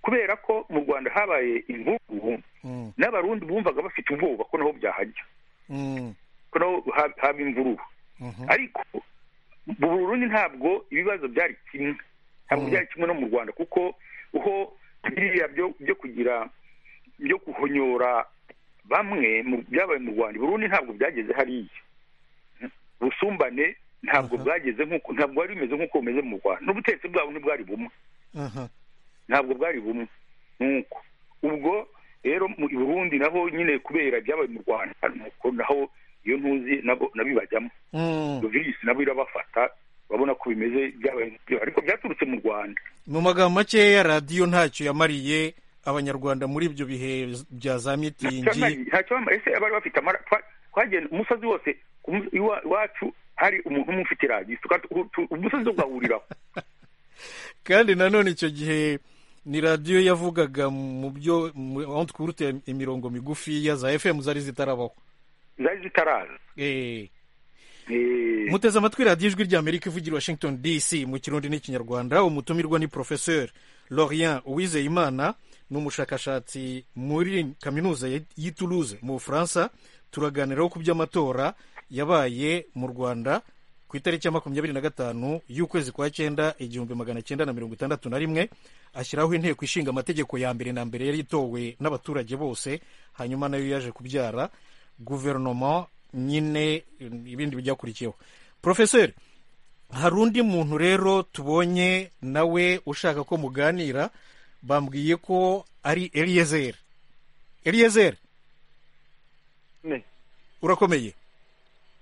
kubera ko mu rwanda habaye imvubu Mm, n'abarundi bumvaga bafite ubwoba ko naho byahajya mm, ko naho ha- haba imvururu mhm. ariko mu burundi ntabwo ibibazo byari kimwe ntabwo Mm. byari kimwe no mu rwanda kuko ho biriya byo byo kugira byo guhonyora bamwe mu- byabaye mu rwanda i burundi ntabwo byageze hariya ubusumbane ntabwo Aha. bwageze nk'uko ntabwo bwari bumeze nk'uko bumeze mu rwanda n'ubutegetsi bwabo ntibwari bumwe aha ntabwo bwari bumwe nuko ubwo rero mu i burundi naho nyine kubera ibyabaye mu rwanda nuko naho iyo ntuzi nabo nabibajyamo Mm. iyo virusi nabo irabafata urabona ko bimeze byabaye nk'ibyo, ariko byaturutse mu rwanda mu magambo makeya radiyo ntacyo yamariye abanyarwanda muri ibyo bihe bya za Ntacyo mitingi bamariye- ntacyo bamariye. ese bari bafite amara- twa- twagenda umusozi wose ku mu- iwa- iwacu hari umuntu umwe ufite radiyo tuka- tu- tu- umusozi ugahuriraho kandi nanone icyo gihe ni radiyo yavugaga mu byo mu- aho twurute imirongo migufiya za fm zari zitarabaho zari zitaraza Eh, Eh, muteze amatwi radiyo ijwi ry'amerika ivugira i washington dc mu kirundi n'ikinyarwanda umutumirwa ni professeur lorien uwizeyimana ni umushakashatsi muri kaminuza ya- y'i toulouse mu bufaransa turaganiraho ku by'amatora yabaye mu rwanda ku itariki ya makumyabiri na gatanu y'ukwezi kwa cyenda igihumbi magana cyenda na mirongo itandatu na rimwe ashyiraho inteko ishinga amategeko ya mbere na mbere yari itowe n'abaturage bose hanyuma nayo yaje kubyara guverinoma nyine ibindi byakurikiyeho porofeseri hari undi muntu rero tubonye nawe ushaka ko muganira bambwiye ko ari eliyezeri eliyezeri Ne. urakomeye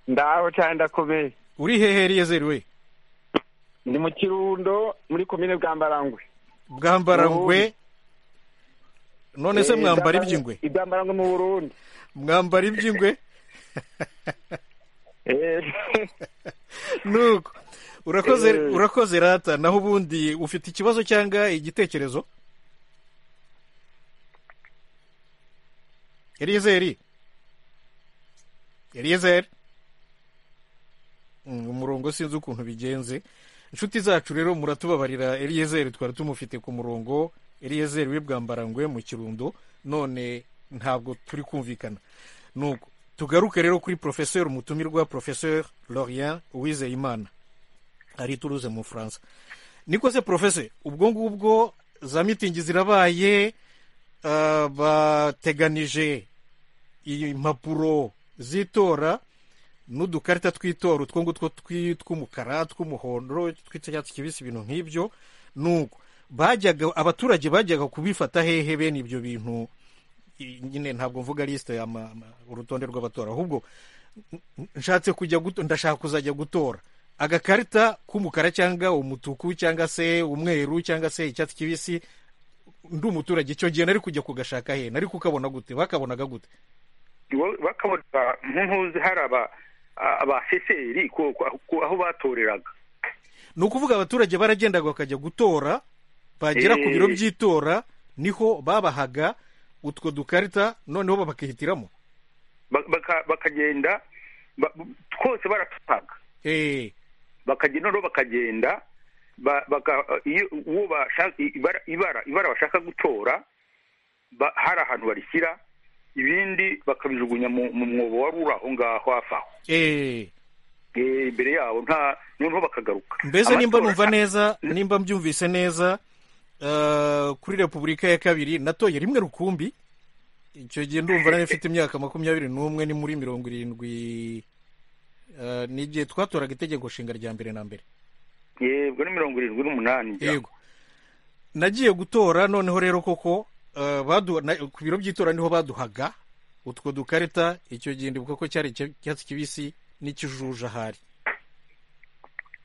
ndaho cyane ndakomeye uri hehe eliyezeri we ndi mu kirundo muri komine bwambarangwe bwambarangwe none se Eh, mwambara Bwambarangwe- iby'ingwe ibwambarangwe mu burundi mwambara iby'ingwe Eh, nuko urakoze Eh. urakoze rata naho ubundi ufite ikibazo cyangwa igitekerezo eliyezeri eliyezeri Mm, umurongo sinzi ukuntu bigenze inshuti zacu rero muratubabarira eliyezeri twari tumufite ku murongo eliyezeri w'ibwambarangwe mu kirundo none ntabwo turi kumvikana nuko tugaruke rero kuri professeur mutumirwa professeur lorien uwizeyimana ari ituruze mu bufaransa niko se professeur ubwo ngubwo za mitingi zirabaye ah, bateganije impapuro z'itora n'udukarita tw'itora utwo ngutwo twi- tw'umukara tw'umuhondo tw'icyatsi kibisi ibintu nk'ibyo nuko bajyaga abaturage bajyaga kubifata hehe bene ibyo bintu i- nyine ntabwo mvuga lisite ama- ama- urutonde rw'abatora ahubwo n- n- nshatse kujya guto- ndashaka kuzajya gutora agakarita k'umukara cyangwa umutuku cyangwa se umweru cyangwa se icyatsi kibisi ndi umuturage icyo gihe nari kujya kugashaka hehe nari kukabona gute bakabonaga gute bo- bakabona nk'uzi hari aba- abaseseri ko- ko- ko- aho batoreraga ni ukuvuga abaturage baragendaga bakajya gutora bagera ku Eh. biro by'itora niho babahaga utwo dukarita noneho bakahitiramo Ba- baka- bakagenda ba- twose baratutaga Eh, bakagenda noneho bakagenda ba- baka- iyo- uwo bashaka- ibara- ibara ibara bashaka gutora ba- hari ahantu barishyira ibindi bakabijugunya mu mu mwobo wari uri aho ngaho hafi aho eh. Eh, imbere yabo nta noneho bakagaruka mbese nimba Amatora- numva neza nimba mbyumvise neza eh, kuri repubulika ya kabiri natoye rimwe rukumbi icyo gihe ndumva nari mfite imyaka makumyabiri n'umwe ni muri mirongo irindwi eh, ni igihe twatoraga itegeko nshinga rya mbere na mbere yego ni mirongo irindwi n'umunani yego nagiye gutora noneho rero koko eh, badu- na- ku biro by'itora niho baduhaga utwo dukarita icyo gihe ndibuka ko cyari icya- icyatsi kibisi n'ikijuju ahari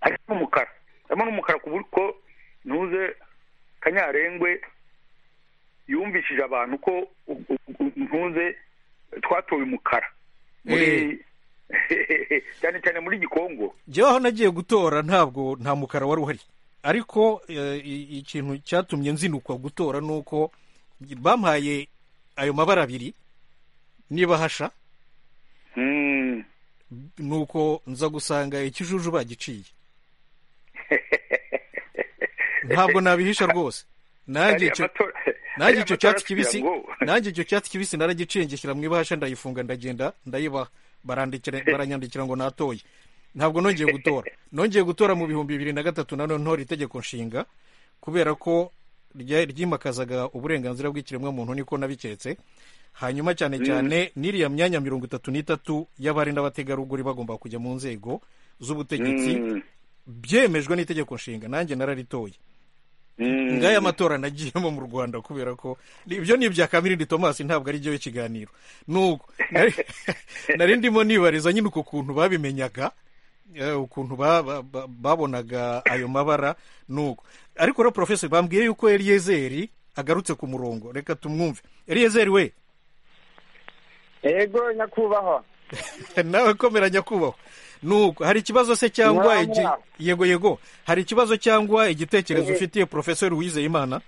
harimo n'umukara harimo n'umukara ku buryo ntuze kanyarengwe yumvishije abantu ko u- u- u- ntuze twatoye umukara muri cyane cyane muri gikongo njyewe aho nagiye gutora ntabwo nta mukara wari uhari ariko eh, i- ikintu cyatumye nzinukwa gutora ni uko bampaye ayo mabara abiri niba hasha Mm. ni uko nza gusanga ikijuju bagiciye ntabwo nabihisha rwose nanjye Hari icyo amatora- hari nanjye icyo amatora cyatsi kugira kibisi ngo- nanjye icyo cyatsi kibisi naragicingishyira mu ibahasha ndayifunga ndagenda ndayibaha barandikira baranyandikira ngo natoye ntabwo nongeye gutora nongeye gutora mu bihumbi bibiri na gatatu nanone ntora itegeko nshinga kubera ko rya- ryimakazaga uburenganzira bw'ikiremwamuntu niko nabiketse hanyuma cyane cyane n'iriya myanya mirongo itatu n'itatu y'abari n'abategarugori bagomba kujya mu nzego z'ubutegetsi Mm. byemejwe n'itegeko nshinga nanjye nararitoye Mm. ngaya amatora nagiyemo mu rwanda kubera ko ibyo ni ibya kamirindi tomasi ntabwo ari byo ikiganiro nuko nari- nari ndimo nibariza nyine uko kuntu babimenyaga eh, ukuntu ba- ba- ba- babonaga ayo mabara nuko ariko rero porofesori bambwiye yuko eliyezeri agarutse ku murongo reka tumwumve eliyezeri we yego nyakubahwa nawe komera nyakubahwa nuko hari ikibazo se cyangwa igi- Mwamwa. yego yego hari ikibazo cyangwa igitekerezo ufitiye porofesori wizeyimana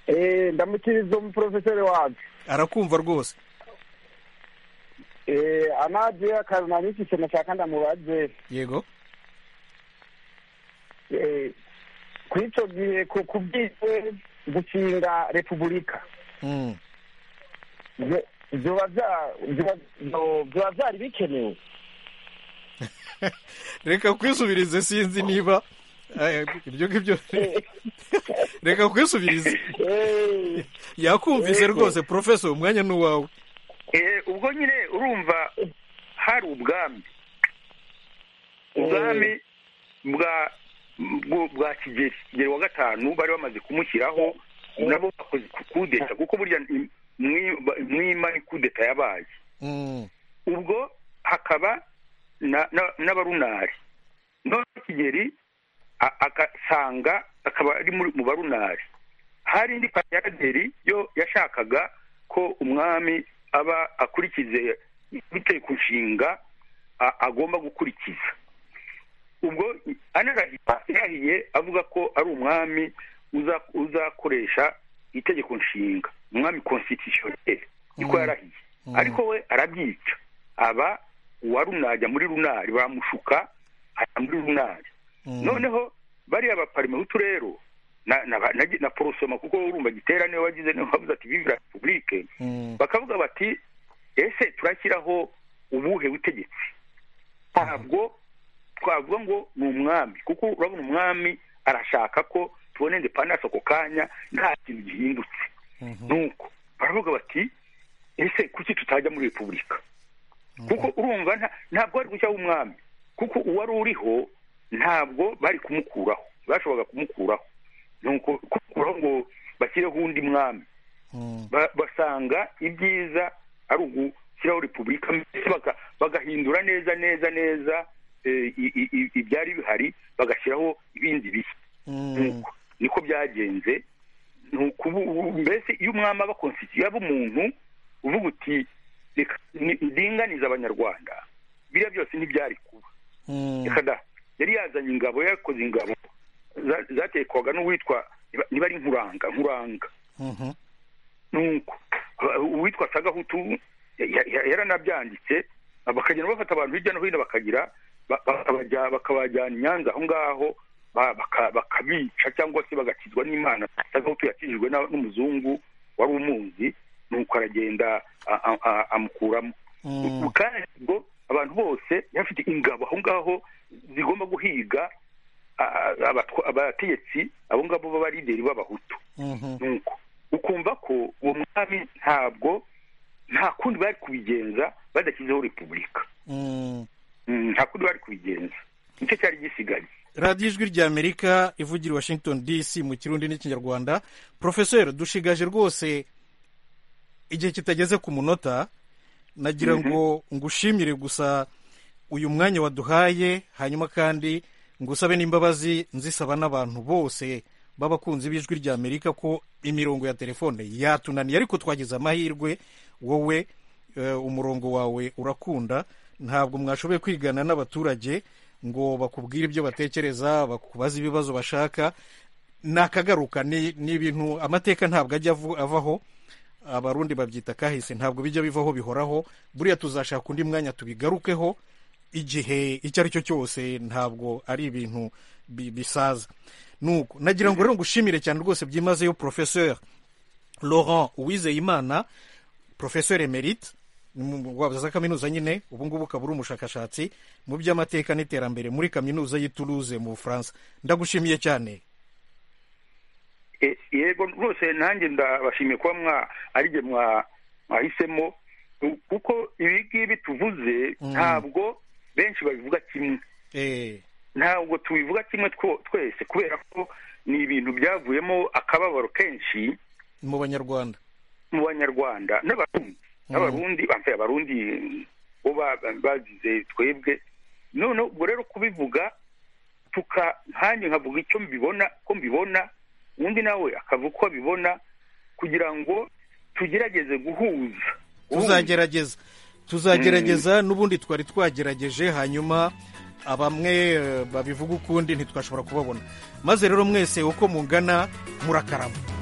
Eh, ndamukiriza umuporofeseri wacu arakumva rwose Eh, anaje akantu nari mfise nashaka ndamubaze yego Eh, ku ico gihe ku kubwiwe gushinga repubulika Mm. vyo- vyoba vya- vyoba- vyo- vyoba vyari bikenewe reka kwisubirize sinzi niba eh, ibyo ngibyo reka kwisubirize Eh, yakumvise rwose porofesori umwanya ni uwawe Eh, ubwo nyine urumva hari ubwami ubwami bwa bwo- bwa kigeri kigeri wa gatanu bari bamaze kumushyiraho nabo bakoze ku- kudeta kuko burya im- mwi- ba- mwima ikudeta yabaye Mm. ubwo hakaba na- na- n'abarunari none kigeri a- agasanga akaba ari muri- mu barunari hari indi paraderi yo yashakaga ko umwami aba akurikize biteye ku nshinga a- agomba gukurikiza ubwo anarahira yarahiye avuga ko ari umwami uza- uzakoresha itegeko nshinga umwami constitutionnel niko Mm. yarahiye Mm. ariko we arabyica aba uwa runari ajya muri runari bamushuka ajya muri runari Mm. noneho bariya baparimehutu rero na na, na, na porosoma kuko urumva gitera niwe wagize niwe wavuze ati vive la republique Mm. bakavuga bati ese turashyiraho ubuhe butegetsi ntabwo twavuga ngo ni umwami kuko urabona umwami arashaka ko tubona independence ako kanya nta kintu gihindutse nuko baravuga bati ese kuki tutajya muri repubulika kuko urumva nta- ntabwo ari gushyiraho umwami kuko uwari uriho ntabwo bari kumukuraho bashoboraga kumukuraho nuko kumukuraho ngo bashyireho undi mwami Mm. ba- basanga ibyiza ari ugushyiraho repubulika mbese baga- bagahindura neza neza neza eh, i- i- i- ibyari bihari bagashyiraho ibindi bishya Mm. nuko niko byagenze nuko ubu ubu- mbese iyo umwami aba konsitiye aba umuntu uvuga uti reka ni- ndinganize abanyarwanda biriya byose ntibyari kuba Mm. reka da yari yazanye ingabo yakoze ingabo za- zatekwaga n'uwitwa niba- niba ari nkuranga nkuranga Mhm. nuko aba- uwitwa sagahutu ya- ya- yaranabyanditse bakagenda bafata abantu hirya no hino bakagira ba- bakabajya- bakabajyana i nyanza aho ngaho ba- baka- bakabica cyangwa se bagakizwa n'imana sagahutu yakijijwe na- n'umuzungu wari umuzi nuko aragenda a- a- a- amukuramo Mm. Ubu kandi ubwo abantu bose yari afite ingabo aho ngaho zigomba guhiga a- a- abatwa- abategetsi abo ngabo b'abarideri b'abahutu Mhm. nuko ukumva ko uwo mwami ntabwo nta kundi bari kubigenza badashyizeho repubulika Mm. Mm, nta kundi bari kubigenza nicyo cyari gisigaye radiyo ijwi rya amerika ivugira i washington dc mu kirundi n'ikinyarwanda porofeseri dushigaje rwose igihe kitageze ku munota nagira ngo ngushimire gusa uyu mwanya waduhaye hanyuma kandi ngusabe n'imbabazi nzisaba n'abantu bose b'abakunzi b'ijwi rya amerika ko imirongo ya telefone yatunaniye ariko twagize amahirwe wowe eh, umurongo wawe urakunda ntabwo mwashoboye kwigana n'abaturage ngo bakubwire ibyo batekereza bakubaze ibibazo bashaka ni akagaruka ni ni ibintu amateka ntabwo ajya avu- avaho abarundi babyita kahise ntabwo bijya bivaho bihoraho buriya tuzashaka undi mwanya tubigarukeho igihe icyo ari cyo cyose ntabwo ari ibintu bi- bisaza nuko nagira ngo rero ngushimire cyane rwose byimazeyo porofeseri laurent uwizeyimana porofeseri emerite ni mu- wa- za kaminuza nyine ubu ngubu ukaba uri umushakashatsi mu by'amateka n'iterambere muri kaminuza y'i Toulouse mu bufaransa ndagushimiye cyane E- yego rwose nanjye ndabashimiye kuba mwa ari jye mwa- mwahisemo U- kuko ibi ngibi tuvuze Mm. ntabwo benshi babivuga kimwe Eh, ntabwo tubivuga kimwe two- twese kubera ko ni ibintu byavuyemo akababaro kenshi mu banyarwanda mu banyarwanda n'abarundi n'abarundi bambaye abarundi mm, bo ba- bazize twebwe none ubwo rero kubivuga tuka nkanjye nkavuga icyo mbibona ko mbibona undi nawe akavuga uko abibona kugira ngo tugerageze guhuza guhuza. tuzagerageza tuzagerageza n'ubundi twari twagerageje hanyuma abamwe eh, babivuga ukundi ntitwashobora kubabona maze rero mwese uko mungana murakarama